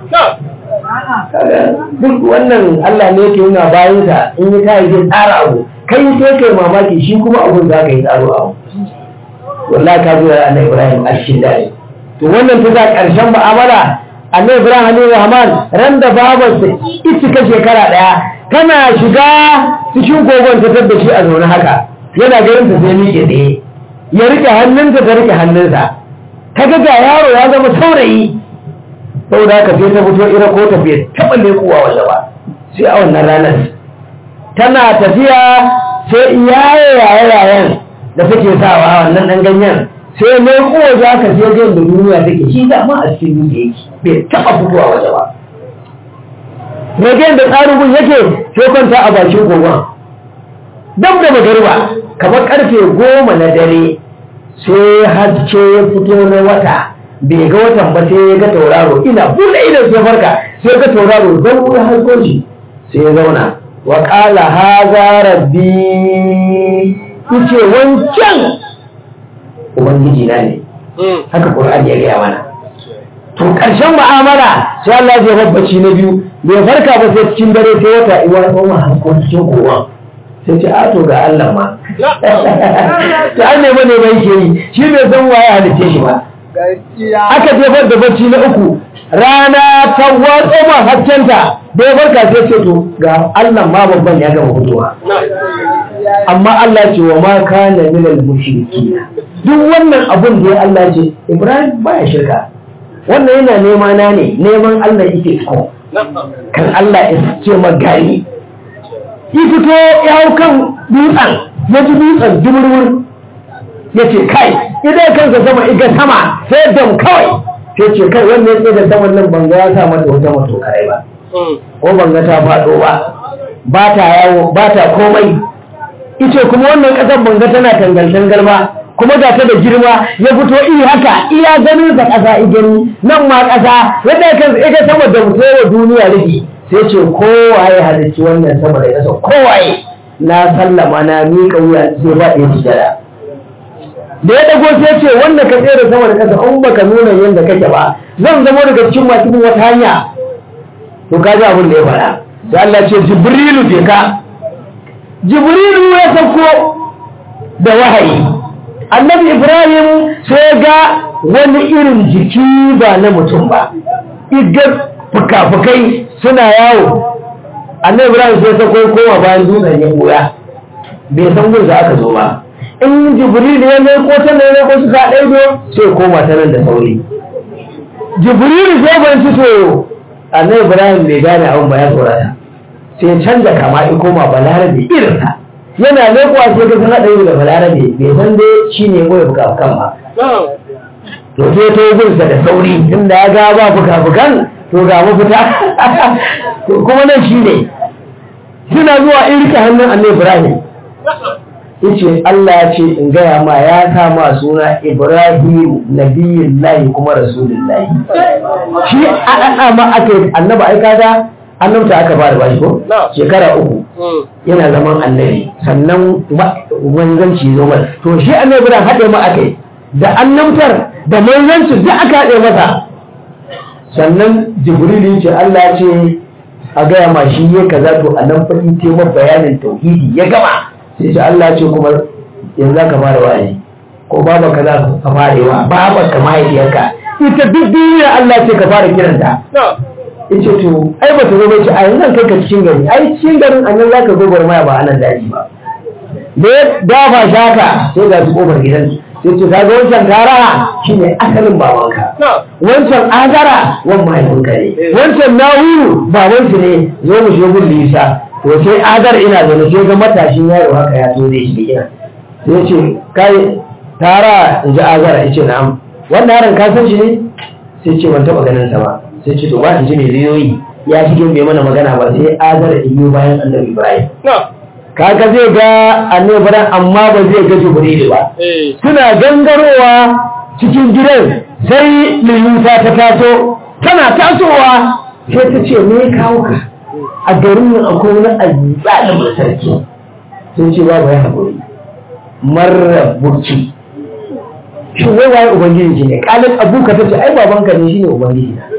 duk wannan Allah ne yake yana bayan sa in yi kai zai tsara abu kai sai kai mamaki shi kuma abun za ka yi tsaro abu wallahi ka zuwa annabi Ibrahim a cikin dare to wannan ta za karshen mu'amala annabi Ibrahim alaihi rahman ran da babarsa ita shekara ɗaya tana shiga cikin kogon ta tabda shi a zaune haka yana ganin ta sai miƙe tsaye ya rike hannunta ta rike hannunsa ta ga ga yaro ya zama saurayi saboda haka sai ta fito ira ko tafiya taɓa lekuwa waje ba sai a wannan ranar tana tafiya sai iyaye yaye yayen da take sawa wannan ɗan ganyen sai mai kowa za ka sai ga da duniya take shi dama a cikin duniya yake bai taɓa fitowa waje ba ragen da tsarin gun yake sai kwanta a bakin kogon dab da magariba kamar karfe goma na dare sai haske ya fito na wata bai ga watan ba sai ya ga tauraro ina buɗe idan sai farka sai ga tauraro don wurin hasko shi sai ya zauna wa ƙala haza rabbi yace wancan ubangiji na ne haka qur'ani ya gaya mana to ƙarshen mu'amala sai Allah ya babbaci na biyu bai farka ba sai cikin dare sai wata iwa tsoma hasko cikin kowa sai ce a to ga Allah ma ta an nema ne bai ke yi shi bai san waye halice shi ba aka jefar da bacci na uku rana ta watso ma haskenta da ya farka sai ce to ga Allah ma babban ya gama fitowa amma Allah ce wa ma kana minal mushriki duk wannan abun da ya Allah ce Ibrahim baya shirka wannan yana nema na ne neman Allah yake so kan Allah ya ce magani ya fito ya hau kan dutsen ya ji dutsen jimurwur ya ce kai idan kansa sama iga sama sai dam kawai sai ce kai wannan ya da saman nan banga ya sa mata wata mato kare ba ko banga ta faɗo ba ba ta yawo ba ta komai ice kuma wannan ƙasar banga tana tangal-tangal ba kuma ga ta da girma ya fito iri haka iya ganin sa ƙasa igani nan ma ƙasa yadda kansa iga sama da mutuwa duniya rufi sai ce kowaye halicci wannan sama da ƙasa kowaye na sallama na miƙa wuya sai ba ɗaya sujada da ya dago sai ce wanda ka tsere sama da ƙasa in baka nuna yadda kake ba zan zama daga cikin masu bin wata hanya to ka ji abin da ya faɗa sai Allah ce jibrilu je ka jibrilu ya sauko da wahayi annabi ibrahim sai ga wani irin jiki ba na mutum ba igar fuka-fukai suna yawo annabi ibrahim sai ta kai koma bayan dutsen ya koya bai san gun aka zo ba in jibril ya mai ko ta mai ko suka ɗaido sai koma ta nan da sauri jibril sai ban ci to annabi ibrahim bai gane abin ba ya tsorata sai canza kama in koma balarabe irinsa yana lekuwa sai ka san haɗari da balarabe bai san dai shi ne kawai fuka-fukan ba to sai ta yi gunsa da sauri inda ya ga ba fuka-fukan to ga mafita kuma nan shi ne suna zuwa in rike hannun annabi ibrahim yace Allah ya ce in gaya ma ya sa ma suna ibrahim nabiyullahi kuma rasulullahi shi a ɗaɗa ma aka yi annaba ai kaga annabta aka fara bashi ko Na. shekara uku yana zaman annabi sannan ma- manzanci zo masa to shi annabi da haɗe ma aka yi da annabtar da manzanci duk aka haɗe masa sannan jibril ya ce Allah ya ce a gaya ma shi ya kaza to a nan faɗi ce ma bayanin tauhidi ya gama sai ce Allah ya ce kuma yanzu za ka fara wa'azi ko baba ka za ka fara yi wa baba ka mahaifiyarka ita duk duniya Allah ce ka fara kiranta yace to ai ba ta zo bai ce a nan kai ka cikin gari ai cikin garin annan za ka gobar maya ba anan daji ba da ya dafa shaka sai ga su kofar gidan sai ce kaga wancan tara shine asalin babanka wancan azara wan mahaifinka ne wancan nahuru babansu ne zo mu shiga gun lisa to sai azar ina zaune sai ga matashin yaro haka ya zo zai shiga gidan sai ya ce kai tara in ji azara ya ce na'am wannan yaron ka san shi ne sai ce ban taɓa ganin sa ba sai ce to ba in ji mai riyoyi ya shige bai mana magana ba sai azara iyo bayan annabi ibrahim kaga zai ga annabi ibrahim amma ba zai ga jibrilu ba suna gangarowa cikin gidan sai liyusa ta taso tana tasowa sai ta ce me ya kawo ka a garin nan akwai wani azzalimin sarki sun ce babu ya haƙuri marar burci shi wai waye ubangiji shi ne kalin abuka ta ce ai babanka ne shine ubangiji na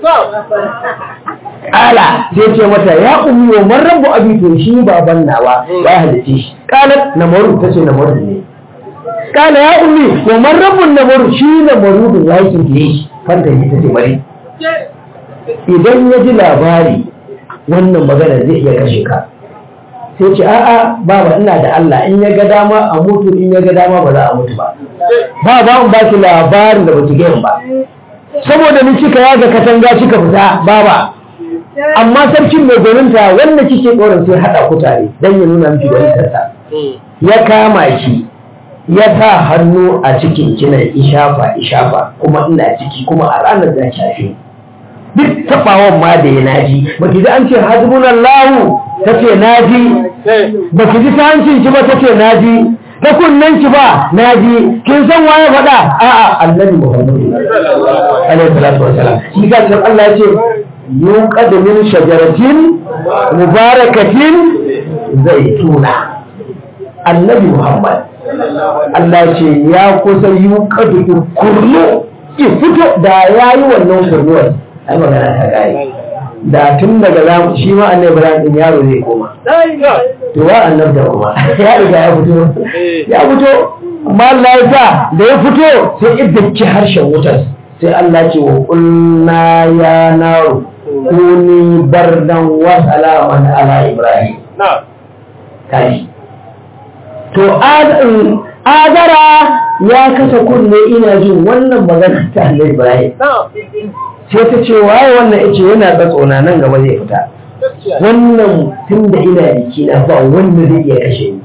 kala sai ce mata ya ummi wa man rabbu abi to shi baban nawa ya halice shi kala namaru ta ce namaru ne kala ya ummi wa man rabbu namaru shi namaru da ya yi shi fanta ne ta ce bari idan ya ji labari wannan magana zai iya kashe ka sai ce a'a baba ina da Allah in ya ga dama a mutu in ya ga dama ba za a mutu ba ba ba in ba ki labarin da baki gaya ba saboda ni kika yaga katanga kika fita baba amma sarkin mai gwaninta wanda kike tsoron sai haɗa ku tare don ya nuna miki gwanintarsa ya kama ki ya sa hannu a cikin kinan ishafa ishafa kuma ina ciki kuma a ranar da shafe duk taɓawan ma da ya naji ba ki ji an ce hasbunan lahu ta ce naji ba ki ji ta hancin ki ba ta ce naji ta kunnen ki ba naji kin san waye faɗa a'a annabi muhammadu alaihi salatu wasalam shi ga Allah ya ce yuqad min shajaratin mubarakatin zaituna annabi muhammad Allah ce ya kusa yuqad kurnu ki fito da yayi wannan kurnuwar ai magana ta gari da tun daga zamu shi ma annabi ibrahim din yaro zai koma to wa annabi da kuma ya riga ya fito ya fito amma Allah ya sa da ya fito sai idda harshen wutar sai Allah ce wa qulna ya naru kuni bardan wa salaman ala ibrahim kai to azara ya kasa kunne ina jin wannan magana ta Allah ibrahim sai ta ce waye wannan yace yana tsatsona nan gaba zai fita wannan tun da ina jiki na ba wanda zai iya kashe ni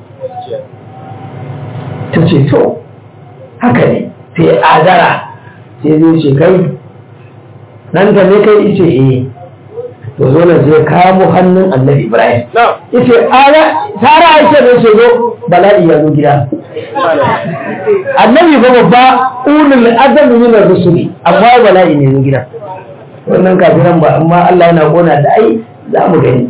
ta ce to haka ne sai azara sai zai ce kai nan da ne kai ice eh to zo nan zai kamo hannun annabi ibrahim yace ara tara aisha ne ce zo bala'i ya zo gida annabi ba babba ulul azami min ar-rusuli amma bala'i ne zo gida wannan kafiran ba amma Allah yana kona da ai za mu gani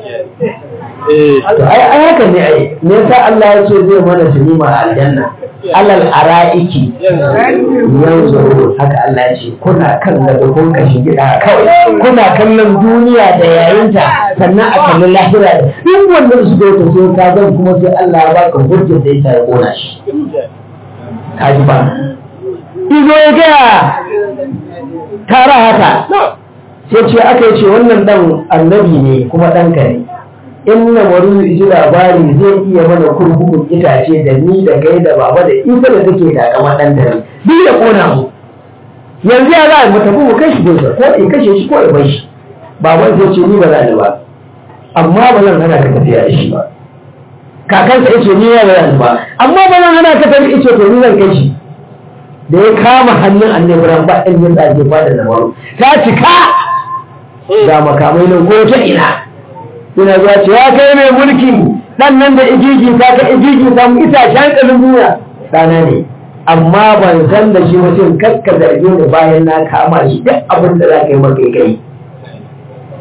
to ai ai haka ne ai me yasa Allah ya ce zai mana sinima a aljanna alal ara'iki yanzu haka Allah ya ce kuna kan da kun kashi gida kawai kuna kallon duniya da yayinta sannan a kallon lahira duk wanda su da sai ka zan kuma sai Allah ya baka hujjar da yasa ya kona shi kaji ba izo ya gaya tara haka sai ce aka yi ce wannan dan annabi ne kuma ɗanka ne in na wani ji labari zai iya mana kurkukun itace da ni da kai da baba da isa da take da kama ɗan dare duk ya kona mu yanzu ya za mu tafi mu kai shi dosa ko in kashe shi ko in bai shi baban zai ce ni ba za ni ba amma ba zan hana ka tafiya da shi ba kakansa ya ce ni ba za ni ba amma ba zan hana ka tafi ice to ni zan kai shi da ya kama hannun annabi ran ba ɗan yin ɗaje ba da namaru ta cika ga makamai nan ko ta ina ina zuwa ce ya kai mai mulki ɗan nan da igigi ta ka igigi ta mu ita shan ƙalin duniya ɗana ne amma ban san da shi mutum kakka zarge ni bayan na kama shi duk abin da za ka yi maka kai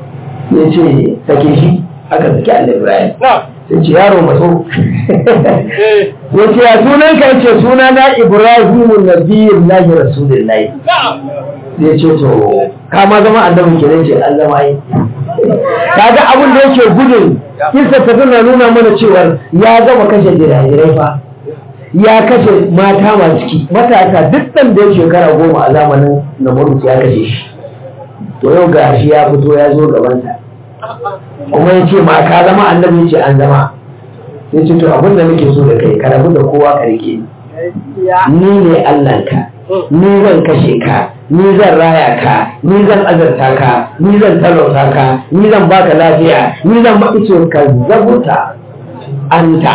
ya ce sake shi aka saki Allah Ibrahim sai ce yaro matso ya ce ya sunan ka ce suna na Ibrahim nabiyyin lahi rasulullahi ya ce to ka ma zama annabi kenan ce an zama yi kaga abin da yake gudun kisa ta tana nuna mana cewa ya gama kashe jirajirai fa ya kashe mata masu ciki matasa duk ɗan da ya shekara goma a zamanin namurus ya kashe shi to yau ga shi ya fito ya zo gabansa kuma ya ce ma ka zama annabi ce an zama ya ce to abin da nake so da kai ka rabu da kowa ka rike ni ne allahnka ni zan kashe ka ni zan raya ka ni zan azarta ka ni zan talauta ka ni zan baka lafiya ni zan maƙice ka zabuta anta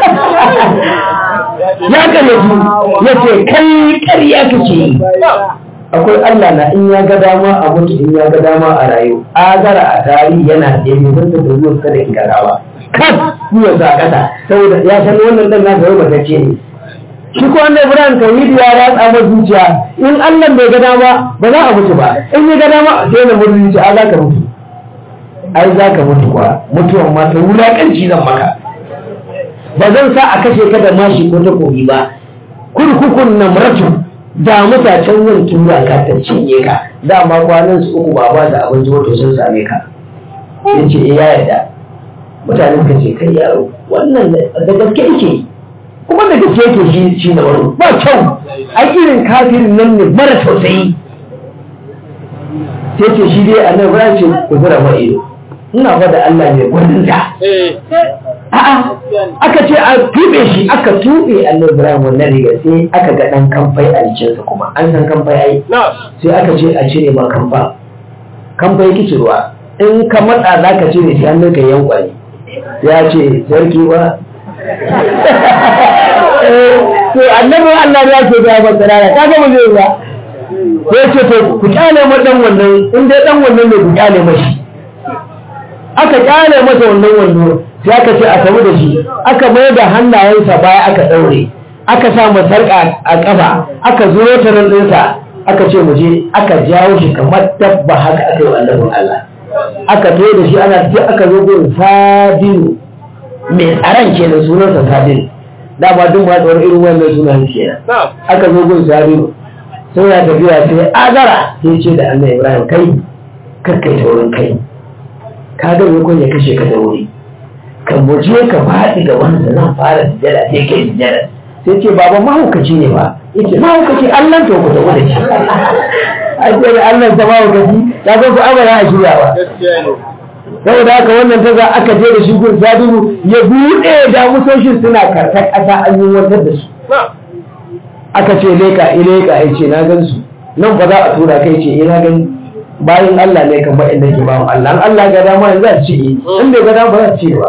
ya kallafi ya ce kai ƙarya kake yi akwai Allah na in ya ga dama a mutu in ya ga dama a rayu azara a tarihi yana tsaye bai da zuwa kada in gara ba kan yiwa sa kasa saboda ya san wannan dan nasa yau matacce ne shi ko wanda Ibrahim tauhidi ya ratsa ma zuciya in Allah bai ga dama ba za a mutu ba in ya ga dama sai na mutu zuciya za ka mutu ai za ka mutu kuwa mutuwan ma ta wulaƙanci zan maka ba zan sa a kashe ka da mashi ko takobi ba kurkukun na muratu da mutacen yin tura ka ta cinye ka dama kwanan su uku ba ba da abinci wato sun same ka ya ce ya yarda mutane suka ce kai yaro wannan da gaske yake kuma da gaske yake shi shi na wani ba kyau a irin kafirin nan ne mara tausayi sai ce shi dai annabi ba ce ku zura ma ido ina fa da Allah ne gwanin ta a'a aka ce a tube shi aka tube annabi Ibrahim wannan riga sai aka ga dan kamfai a jikinsa kuma an san kamfai ai sai aka ce a cire ma kamfa kamfai kici ruwa in ka matsa za ka cire shi hannun ka yankwani ya ce sarki ba to annabi Allah ya ce ga masa rana ka ga mu zai ba sai ce to ku kyale ma dan wannan in dai dan wannan ne ku kyale mashi aka kyale masa wannan wando sai aka ce a samu da shi aka mai da hannayensa baya aka ɗaure aka sa sarƙa a ƙafa aka zuro ta nan ɗinsa aka ce mu je aka jawo shi kamar dabba haka aka yi wa annabin Allah aka toye da shi ana sai aka zo gurin sadinu mai tsaron kenan sunansa sadinu dama duk ma tsawon irin wannan sunan kenan aka zo gurin sadinu sai ya tafiya sai azara sai ce da annabi Ibrahim kai kakkai ta wurin kai ka ga me ya kashe ka da wuri kan muje ka faɗi ga wanda zan fara sujada sai kai sujada sai ce baba mahaukaci ne ba yace mahaukaci Allah to ku tawo da shi a ce Allah ta mahaukaci ya ga ku amara a shirya ba saboda haka wannan ta za aka je da shi gun sadiru ya buɗe da musoshin suna karkar ƙasa an yi wantar da su aka ce leka ileka ya ce na gan su nan ba za a tura kai ce ina gani bayan Allah ne kan baɗin da ke bawan Allah an Allah ga dama yanzu a ci in bai ga dama ba za a ci ba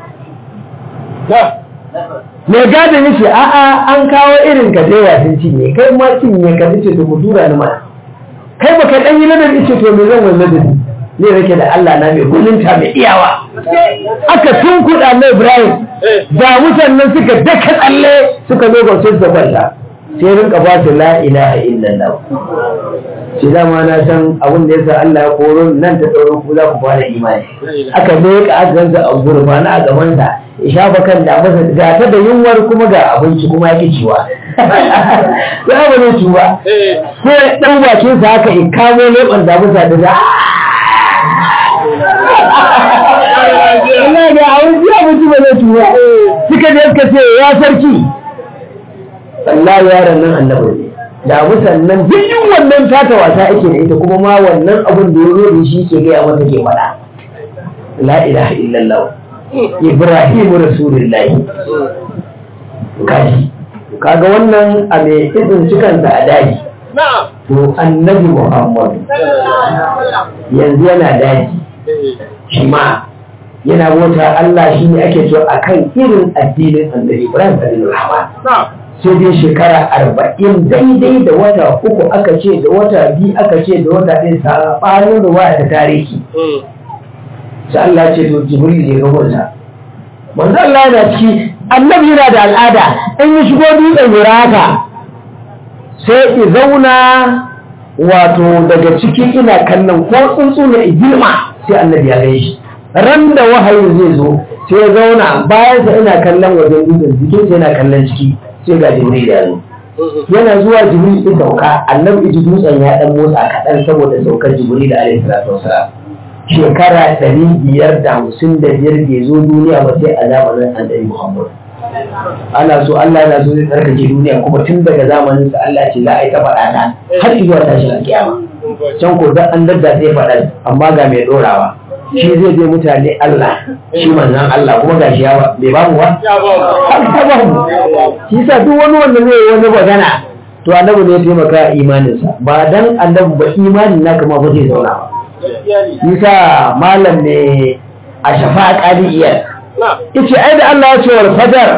mai gadin yake a'a an kawo irin ka dai sun cinye kai ma cinye ka ce to mu tura ni mana kai baka dan yi ladabi ce to me zan wani ladabi ne rake da Allah na mai gudunta mai iyawa aka tunkuɗa na Ibrahim da mutanen suka daka tsalle suka zo ga su da kwanta sai rinka ba su la ilaha illallah shi dama na san abin da yasa Allah ya koro nan ta tsoro ku za ku fara imani aka leƙa aka gansa a gurfa na a gaban sa ya shafa kan da masa ga ta da yunwar kuma ga abinci kuma ya ciwa ya ba ne ciwa sai dan bakin sa haka in kamo leban da masa da za Allah ga abinci abinci ba zai ciwa suka je suka ce ya sarki Allah yaron nan annabi ne da musannan duk yin wannan tata wasa ake da ita kuma ma wannan abin da ya zo da shi ke gaya mata ke faɗa la ilaha illallah ibrahimu rasulullahi kaji kaga wannan a mai izin cikansa a daji to annabi muhammadu yanzu yana daji shi ma yana bauta Allah shi ne ake so akan irin addinin annabi ibrahim da rahman sai dai shekara arba'in daidai da wata uku aka ce da wata biyu aka ce da wata ɗin saɓanin ruwa ta tarihi sai Allah ce to jibril ne ga wata manzo Allah yana ciki annabi yana da al'ada in ya shigo dutsen haka sai i zauna wato daga ciki ina kallon ko tsuntsu ne girma sai annabi ya gani shi ran da wahayi zai zo sai ya zauna bayan sa ina kallon wajen dutsen jikin sa yana kallon ciki sai ga jibril ya zo yana zuwa jibril ya sauka annabi ji dutsen ya dan motsa kaɗan saboda saukar jibril alaihi salatu wasalam shekara ɗari biyar da hamsin da biyar bai zo duniya ba sai a zamanin annabi muhammad ana so Allah yana so zai tsarkake duniya kuma tun daga zamanin sa Allah ce za a yi ta faɗa ta har zuwa tashin alƙiyama can ko dan an dadda sai faɗa amma ga mai ɗorawa shi zai je mutane Allah shi manzan Allah kuma ga shi yawa bai bamu ba ta bamu shi sa duk wani wanda zai yi wani magana to annabi ne ya taimaka imaninsa ba dan annabi ba imanin naka ma ba zai zauna ba Isa malam ne a shafa ƙaliyar Ice ai da Allah ya ce wal fajar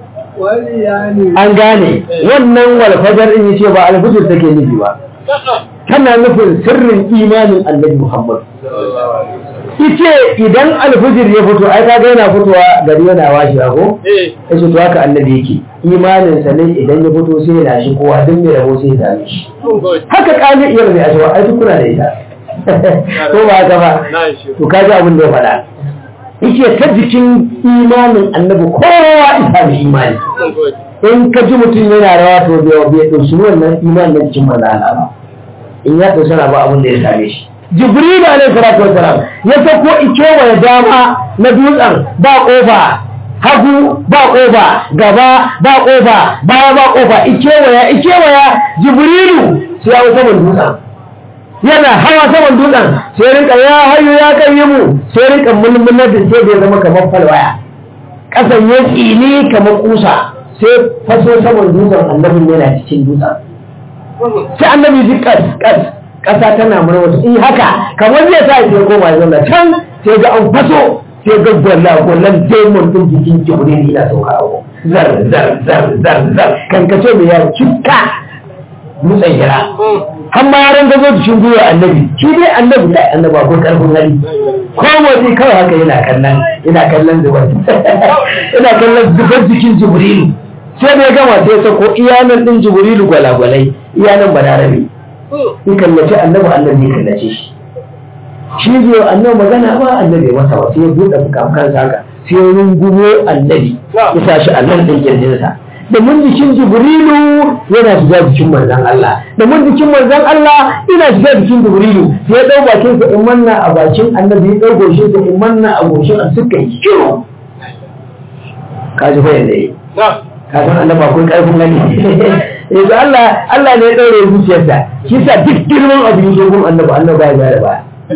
an gane wannan wal fajar in yace ba alfujur take nufi ba tana nufin sirrin imanin annabi Muhammad ice idan alfujir ya fito ai kaga yana fitowa gari yana washi ko yace to haka annabi yake imanin sa ne idan ya fito sai ya shi kowa duk mai rabo sai ya same shi haka kaliyar ne a cewa ai duk kuna da ita ko ba haka ba to kaji abin da ya faɗa yake ta jikin imanin annabi kowa isa da imani in ka ji mutum yana rawa to bai bai ɗauki wannan imanin na jikin manzo Allah ba in ya ɗauki ba abin da ya same shi jibril alaihi salatu wasalam ya sako ikewa ya dama na dutsen ba kofa hagu ba kofa gaba ba kofa baya ba kofa ikewaya ikewaya jibrilu sai ya wuce dutsen yana hawa saman dutsen sai rinka ya hayu ya kan yi mu sai rinka mulmular da sai bai zama kamar falwaya kasan ya tsini kamar kusa sai faso saman dutsen annabin yana cikin dutsen sai annabi ji kas kas kasa tana murmur in haka kamar zai sa sai koma ya zauna can sai ga an faso sai ga gwalla gwallan demon din jikin jibril yana sauka abu zar zar zar zar zar kan kace mai yawo cikka dutsen hira har ma yaran gazo cikin gwiwa annabi shi dai annabi da annabi akwai karfin hali ko wani kawai haka yana kallon yana kallon zubar yana kallon zubar jikin jibrilu sai da ya gama sai ya sako iyanan din jibrilu gwalagwalai iyanan balarabe in kallace annabi annabi ya kallace shi shi zai annabi magana ba annabi ya masa sai ya buɗe fukafukansa haka sai ya rungumo annabi ya sa shi a nan ɗin kirjinsa da mun jikin jibrilu yana shiga jikin manzan Allah da mun jikin manzan Allah yana shiga jikin jibrilu sai ya dau bakin sa in manna a bakin annabi ya dau goshin sa in manna a goshin a suka yi kiro ka ji fa yanda yi ka san annabi akwai karfin gani yanzu Allah Allah ne ya daure zuciyarsa shi sa duk girman abu yake gun annabi annabi ba ya ba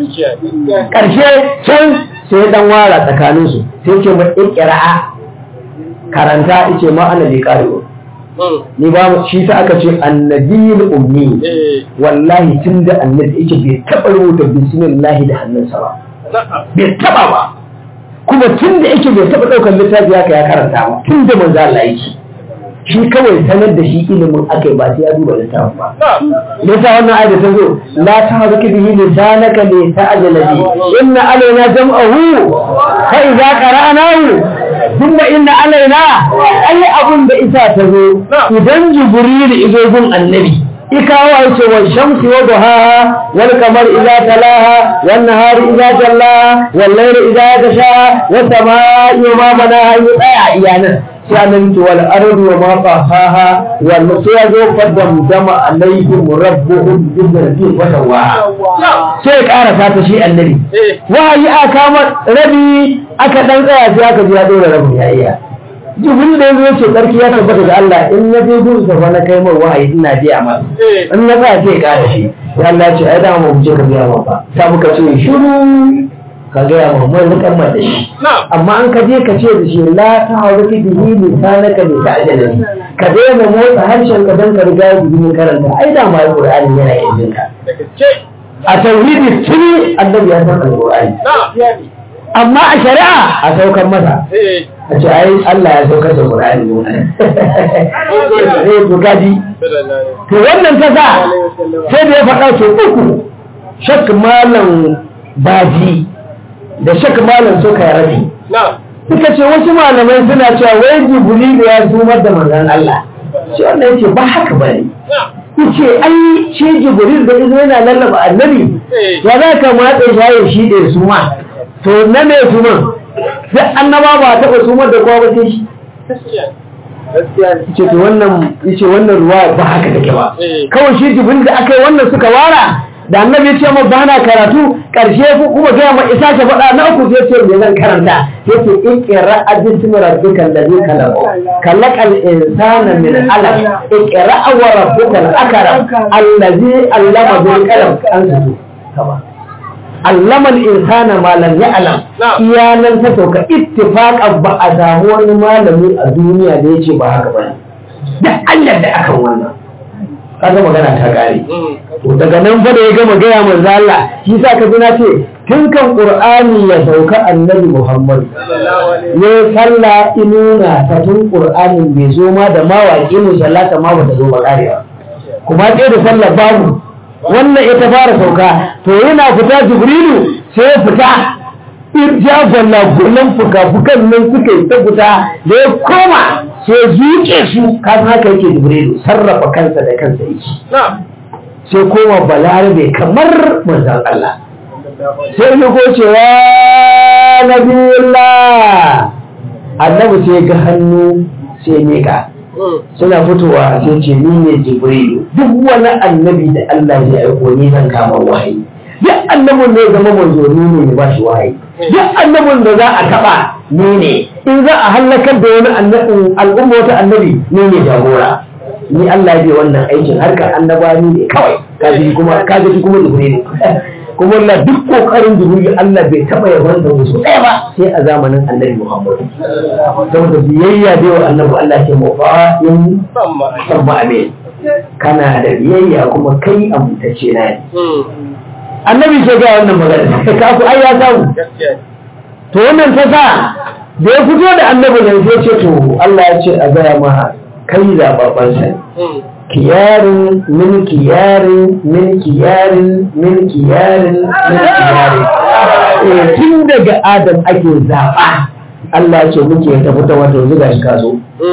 karshe can sai ya dan wara tsakaninsu sai ce mu ikra'a karanta ice ma ana bai karewa ni ba shi sa aka ce annabiyul ummi wallahi tun da annabi yake bai taɓa rubuta bismillah da hannunsa ba bai taɓa ba kuma tun da yake bai taɓa ɗaukar littafi haka ya karanta ba tun da manzo Allah yake shi kawai sanar da shi ilimin akai ba sai ya duba littafin ba yasa wannan ayat ta zo la tahzaki bihi lisanaka li ta'jala bi inna alaina jam'ahu fa idza qara'nahu thumma inna alaina ai abun da isa ta zo idan jibril izo gun annabi ikawa yace wa shamsi wa duhaha wal qamar idza talaha wan nahari idza jallaha wal layli idza yaghsha was samaa'i wa ma banaha tsaya iyanan sai annabi wal ardu wa ma tahaha wal sai zo qaddam dama alaihim rabbuhum bi dhikri wa tawaha sai karasa ta shi annabi wahayi aka kama rabi aka dan tsaya sai aka ji ya dora rabin ya iya jibril da yanzu ce sarki ya tabbata ga Allah in na je gurin sa fa na kai mai wahayi ina je a masa in na tsaya sai ka da shi ya Allah ce ai da mu je ka biya ma ba ta muka ce shiru ka ga ya mu mun rikar da shi amma an ka je ka ce da shi la ta hawo ki bihi lisanaka li ta'jala ka daina motsa harshen ka dan ka riga bihi karanta ai da ma Qur'ani yana yin ka a tauhidi tuni annabi ya san alqur'ani amma a shari'a a saukar masa a ce ai Allah ya saukar da Qur'ani ne eh to gaji to wannan ta sa sai da ya faɗa su uku shak malam baji da shak malam suka rabi suka ce wasu malamai suna cewa wai jibril ya zumar da manzon Allah shi wannan yace ba haka bane yace ai shi jibril da izo yana lallaba annabi ya za ka matsa shayin shi da su ma to na me su man sai annaba ba taɓa su da kowa ba sai shi yace to wannan yace wannan ruwa ba haka take ba kawai shi jibril da aka yi wannan suka wara da annabi ya ce ma ba na karatu karshe ku kuma gaya ma isa ta faɗa na uku sai ce me zan karanta yace iqra bismi rabbika alladhi khalaq khalaqal insana min alaq iqra wa rabbukal akram alladhi allama bil qalam an su kaba allama al insana ma lam ya'lam iyanan ta sauka ittifaqan ba a samu wani malami a duniya da yace ba haka bane da Allah da akan wannan kaga magana ta kare to daga nan fa da ya gama gaya manzo Allah shi sa ka ji na ce tun kan Qur'ani ya sauka Annabi Muhammad ne sallah inuna ta tun Qur'anin bai zo ma da mawaki mu sallata ma bata zo ba karewa kuma sai da sallah babu wannan ita fara sauka to yana fita Jibrilu sai ya fita irja gwalla gullan fuka-fukan nan suka yi ta fita da ya koma sai zuke su kafin haka yake Jibrilu sarrafa kansa da kansa yake sai koma balarabe kamar manzan Allah sai yi gocewa na biyullah annabi sai ga hannu sai meka suna fitowa sai ce ni ne jibrilu duk wani annabi da Allah ya aiko ni zan kama wahayi duk annabin da ya zama manzo ni ne ya bashi wahayi duk annabin da za a taba ni ne in za a hallakar da wani annabin al'umma wata annabi ni ne jagora ni Allah bai wannan aikin harkar annabani ne kawai kaji kuma kaji kuma jibril kuma Allah duk kokarin jibril Allah bai taba yaban da wasu ɗaya ba sai a zamanin annabi Muhammad saboda biyayya da wa annabi Allah ke mufa'in sabba amin kana da biyayya kuma kai amintacce na ne annabi ke ga wannan magana ka ku ai ya samu to wannan ta sa da ya fito da annabi nan sai ce to Allah ya ce a gaya ma kai zaɓaɓɓensa kiyarin min kiyarin min kiyarin min kiyarin min kiyarin tun daga adam ake zaɓa Allah ce muke ta fita wata zuga shi ka zo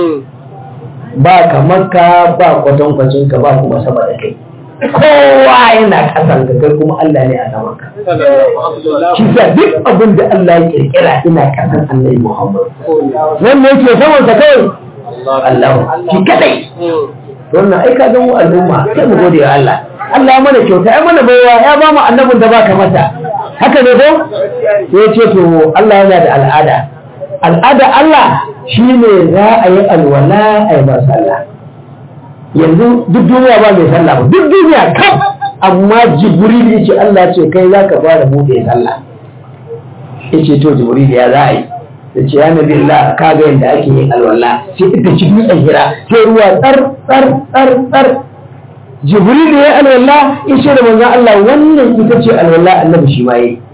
ba kamar ka ba kwatankwacin ka ba kuma sama da kai kowa yana kasan ka kai kuma Allah ne a saman ka shi sa duk abin da Allah ya kirkira ina kasan Annabi Muhammad wannan yake saman sa kai Allah shi kadai wannan ai ka mu al'umma sai mu gode wa Allah Allah mana kyauta ai mana baiwa ya ba mu annabin da baka mata haka ne ko sai ce to Allah yana da al'ada al'ada Allah shine za a yi alwala a yi ba sallah yanzu duk duniya ba mai sallah ba duk duniya kaf amma jibril ya ce Allah ce kai za ka fara buɗe sallah ya ce to jibril ya za a yi da ce ya nabi Allah ka ga yadda ake yin alwala sai ita ci dutsen hira sai ruwa tsar tsar tsar tsar jibril ya yi alwala ya ce da manzon Allah wannan ita ce alwala annabi shi ma yi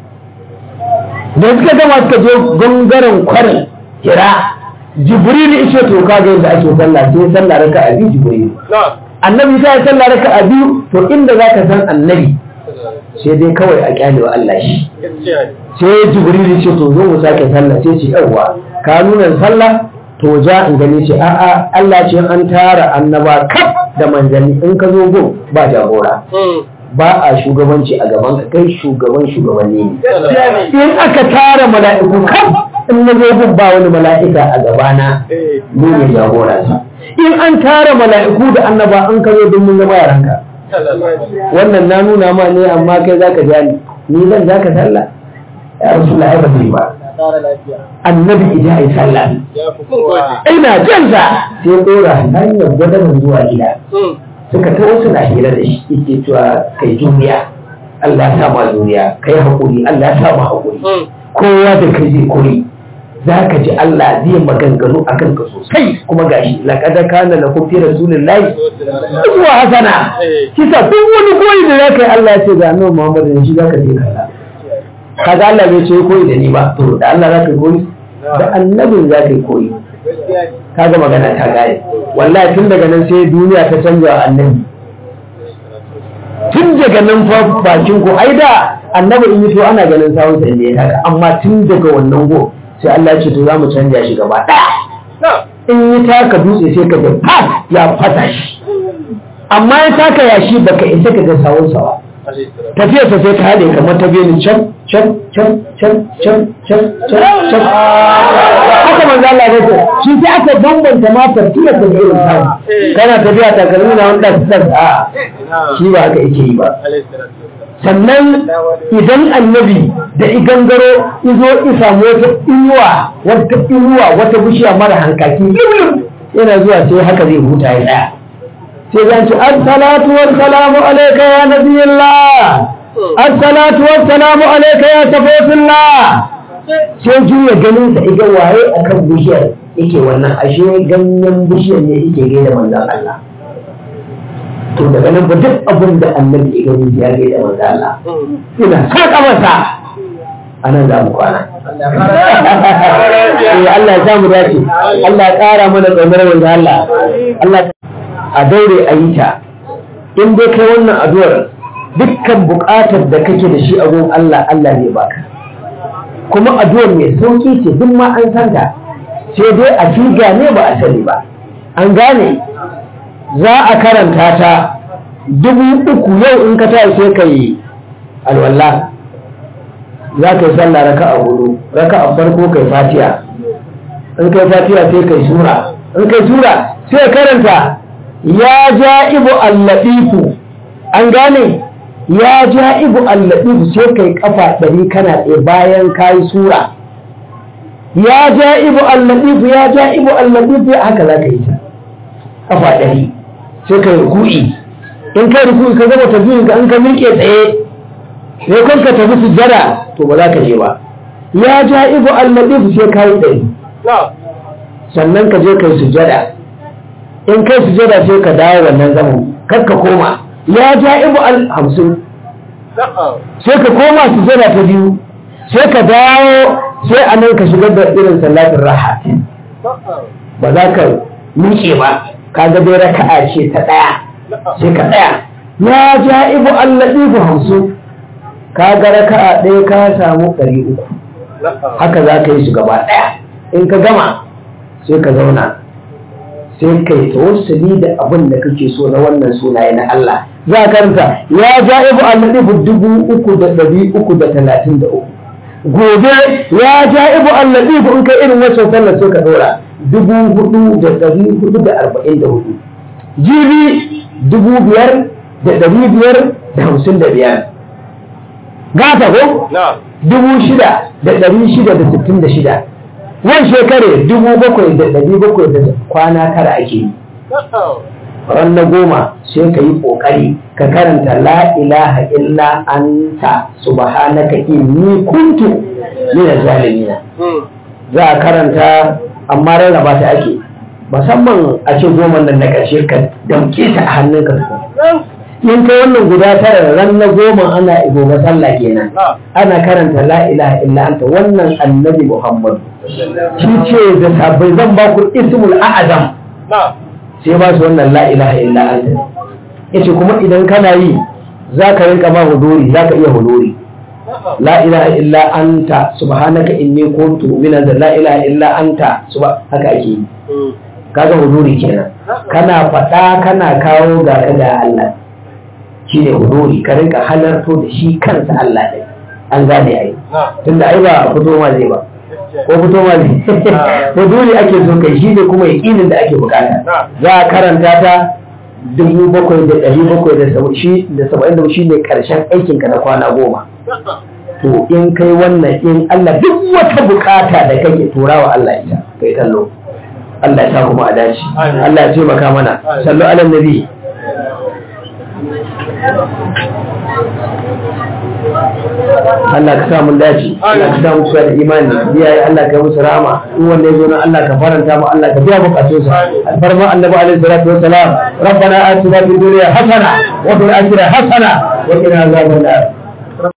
da suka gama suka je gangaren kwarin hira jibril ya ce to ka ga yadda ake sallah sai sallah raka a biyu jibril annabi ta yi sallah raka a biyu to inda za ka san annabi sai dai kawai a kyale wa Allah shi sai jibril ce to zo mu sake sallah sai ce yawa ka nuna sallah to ja in gani ce a'a Allah ce an tara annaba kaf da manzanni in ka zo gun ba jagora ba a shugabanci a gaban ka kai shugaban shugabanni ne in aka tara mala'iku kaf in na zo gun ba wani mala'ika a gabana ni ne jagora in an tara mala'iku da annaba an ka zo don mun zama yaranka wannan na nuna ma ne amma kai zaka ja ni ni zan zaka sallah ya rasulullahi ba zai ba annabi idan ai sallah ina jan sa sai dora hanyar gwadanin zuwa gida suka ta wasu na hira da shi yake cewa kai duniya Allah ya sa ma duniya kai hakuri Allah ya sa ma hakuri kowa da kai zai koyi za ka ji Allah zai maganganu a kanka sosai kuma gashi laqad kana lakum fi rasulillahi uswa hasana kisa duk wani koyi da zaka yi Allah ya ce ga annabi Muhammad ne shi zaka je kalla kaga Allah bai ce koyi da ni ba to da Allah zaka koyi da annabin zaka koyi kaga magana ta gaya wallahi tun daga nan sai duniya ta canja wa annabi tun daga nan fa bakin ko ai da annabi in yi to ana ganin sawun sa ne haka amma tun daga wannan go sai Allah ya ce to za mu canja shi gaba ɗaya in yi taka dutse sai ka ga ya fata shi amma ya taka yashi baka isa ka ga sawunsa ba tafiyar ta sai ta haɗe kamar ta biyu can can can can can can can can haka manzo Allah ya ce shi sai aka bambanta ma tafiyar ta da irin samu kana tafiya takalmi na wanda ta a shi ba haka yake yi ba sannan idan annabi da igangaro izo isa wata inuwa wata inuwa wata bishiya mara hankaki yana zuwa sai haka zai huta ya tsaya sai zan ce assalatu wassalamu alayka ya nabiyullah assalatu wassalamu alayka ya safofillah sai juya ganin sa iga waye akan bishiyar yake wannan ashe ganyen bishiyar ne yake gaida manzon Allah to daga nan ba duk abin da annabi ya gani ya gaida manzon Allah ina saka masa anan za mu kwana eh Allah ya samu dace Allah ya kara mana tsamar manzon Allah Allah a daure a yi ta in dai kai wannan addu'ar dukkan buƙatar da kake da shi a gun Allah Allah zai baka kuma addu'ar mai sauki ce duk ma an san ta sai dai a figa ne ba a sani ba an gane za a karanta ta dubu uku yau in ka tashi sai ka yi alwala za ka yi sallah raka a hudu raka a farko kai fatiha in kai fatiha sai kai sura in kai sura sai karanta ya ja'ibu allatifu an gane ya ja'ibu allatifu sai kai kafa ɗari kana tsaye bayan kayi sura ya ja'ibu allatifu ya ja'ibu allatifu haka za ka yi ta kafa ɗari sai kai ruku'i in kai ruku'i ka gama tafiyin ka an ka miƙe tsaye sai kun ka tafi sujjada to ba za ka je ba ya ja'ibu allatifu sai kayi ɗari sannan ka je kai sujjada in kai sujada sai ka dawo wannan zaman kar ka koma ya ja ibu al hamsin sai ka koma sujada ta biyu sai ka dawo sai a nan ka shigar da irin salatin raha ba za ka miƙe ba ka ga dai raka'a ce ta ɗaya sai ka ɗaya ya ja ibu al latifu hamsin ka ga raka'a ɗaya ka samu ɗari uku haka za ka yi su gaba ɗaya in ka gama sai ka zauna sai kai tawassuli da abin da kake so na wannan sunaye na Allah za ka karanta ya ja'ibu al-latifu dubu uku da ɗari uku da talatin da uku gobe ya ja'ibu al-latifu in kai irin wancan sallar sai ka dora dubu hudu da ɗari hudu da arba'in da hudu jibi dubu biyar da ɗari biyar da hamsin da biyar gata ko dubu shida da ɗari shida da sittin da shida wani shekare dubu bakwai da ɗari bakwai da kwana tara ake yi ran na goma sai ka yi ƙoƙari ka karanta la ilaha illa anta subhanaka inni kuntu min zalimina za a karanta amma rarraba ta ake musamman a ce goma nan na ƙarshe ka damke ta a hannunka in kai wannan guda tara ran na goma ana gobe sallah kenan ana karanta la ilaha illa anta wannan annabi muhammad shi ce da sabbai zan ba ku ismul a'azam sai ba su wannan la ilaha illa anta yace kuma idan kana yi za ka rinka ba huduri za ka iya huduri la ilaha illa anta subhanaka inni kuntu min la ilaha illa anta suba haka ake yi kaga huduri kenan kana faɗa kana kawo ga ka ga Allah shi ne huduri ka rinka halarto da shi kansa Allah ɗin an gane ai tunda ai ba fito ma zai ba ko fito ma zai huduri ake so kai shi ne kuma yaƙinin da ake bukata za a karanta ta dubu bakwai da ɗari bakwai da saba'in da shi ne ƙarshen aikinka na kwana goma to in kai wannan in Allah duk wata bukata da kake turawa Allah ita kai kallo Allah ya sa kuma a dace Allah ya taimaka mana sallu ala nabi Allah ka sa mun dace Allah ka sa mu da imani biyaye Allah ka musu rahama in wanda ya zo nan Allah ka faranta mu Allah ka biya bukatun sa alfarma annabi alaihi salatu wassalam rabbana atina fid dunya hasana wa fil akhirati hasana wa qina azaban nar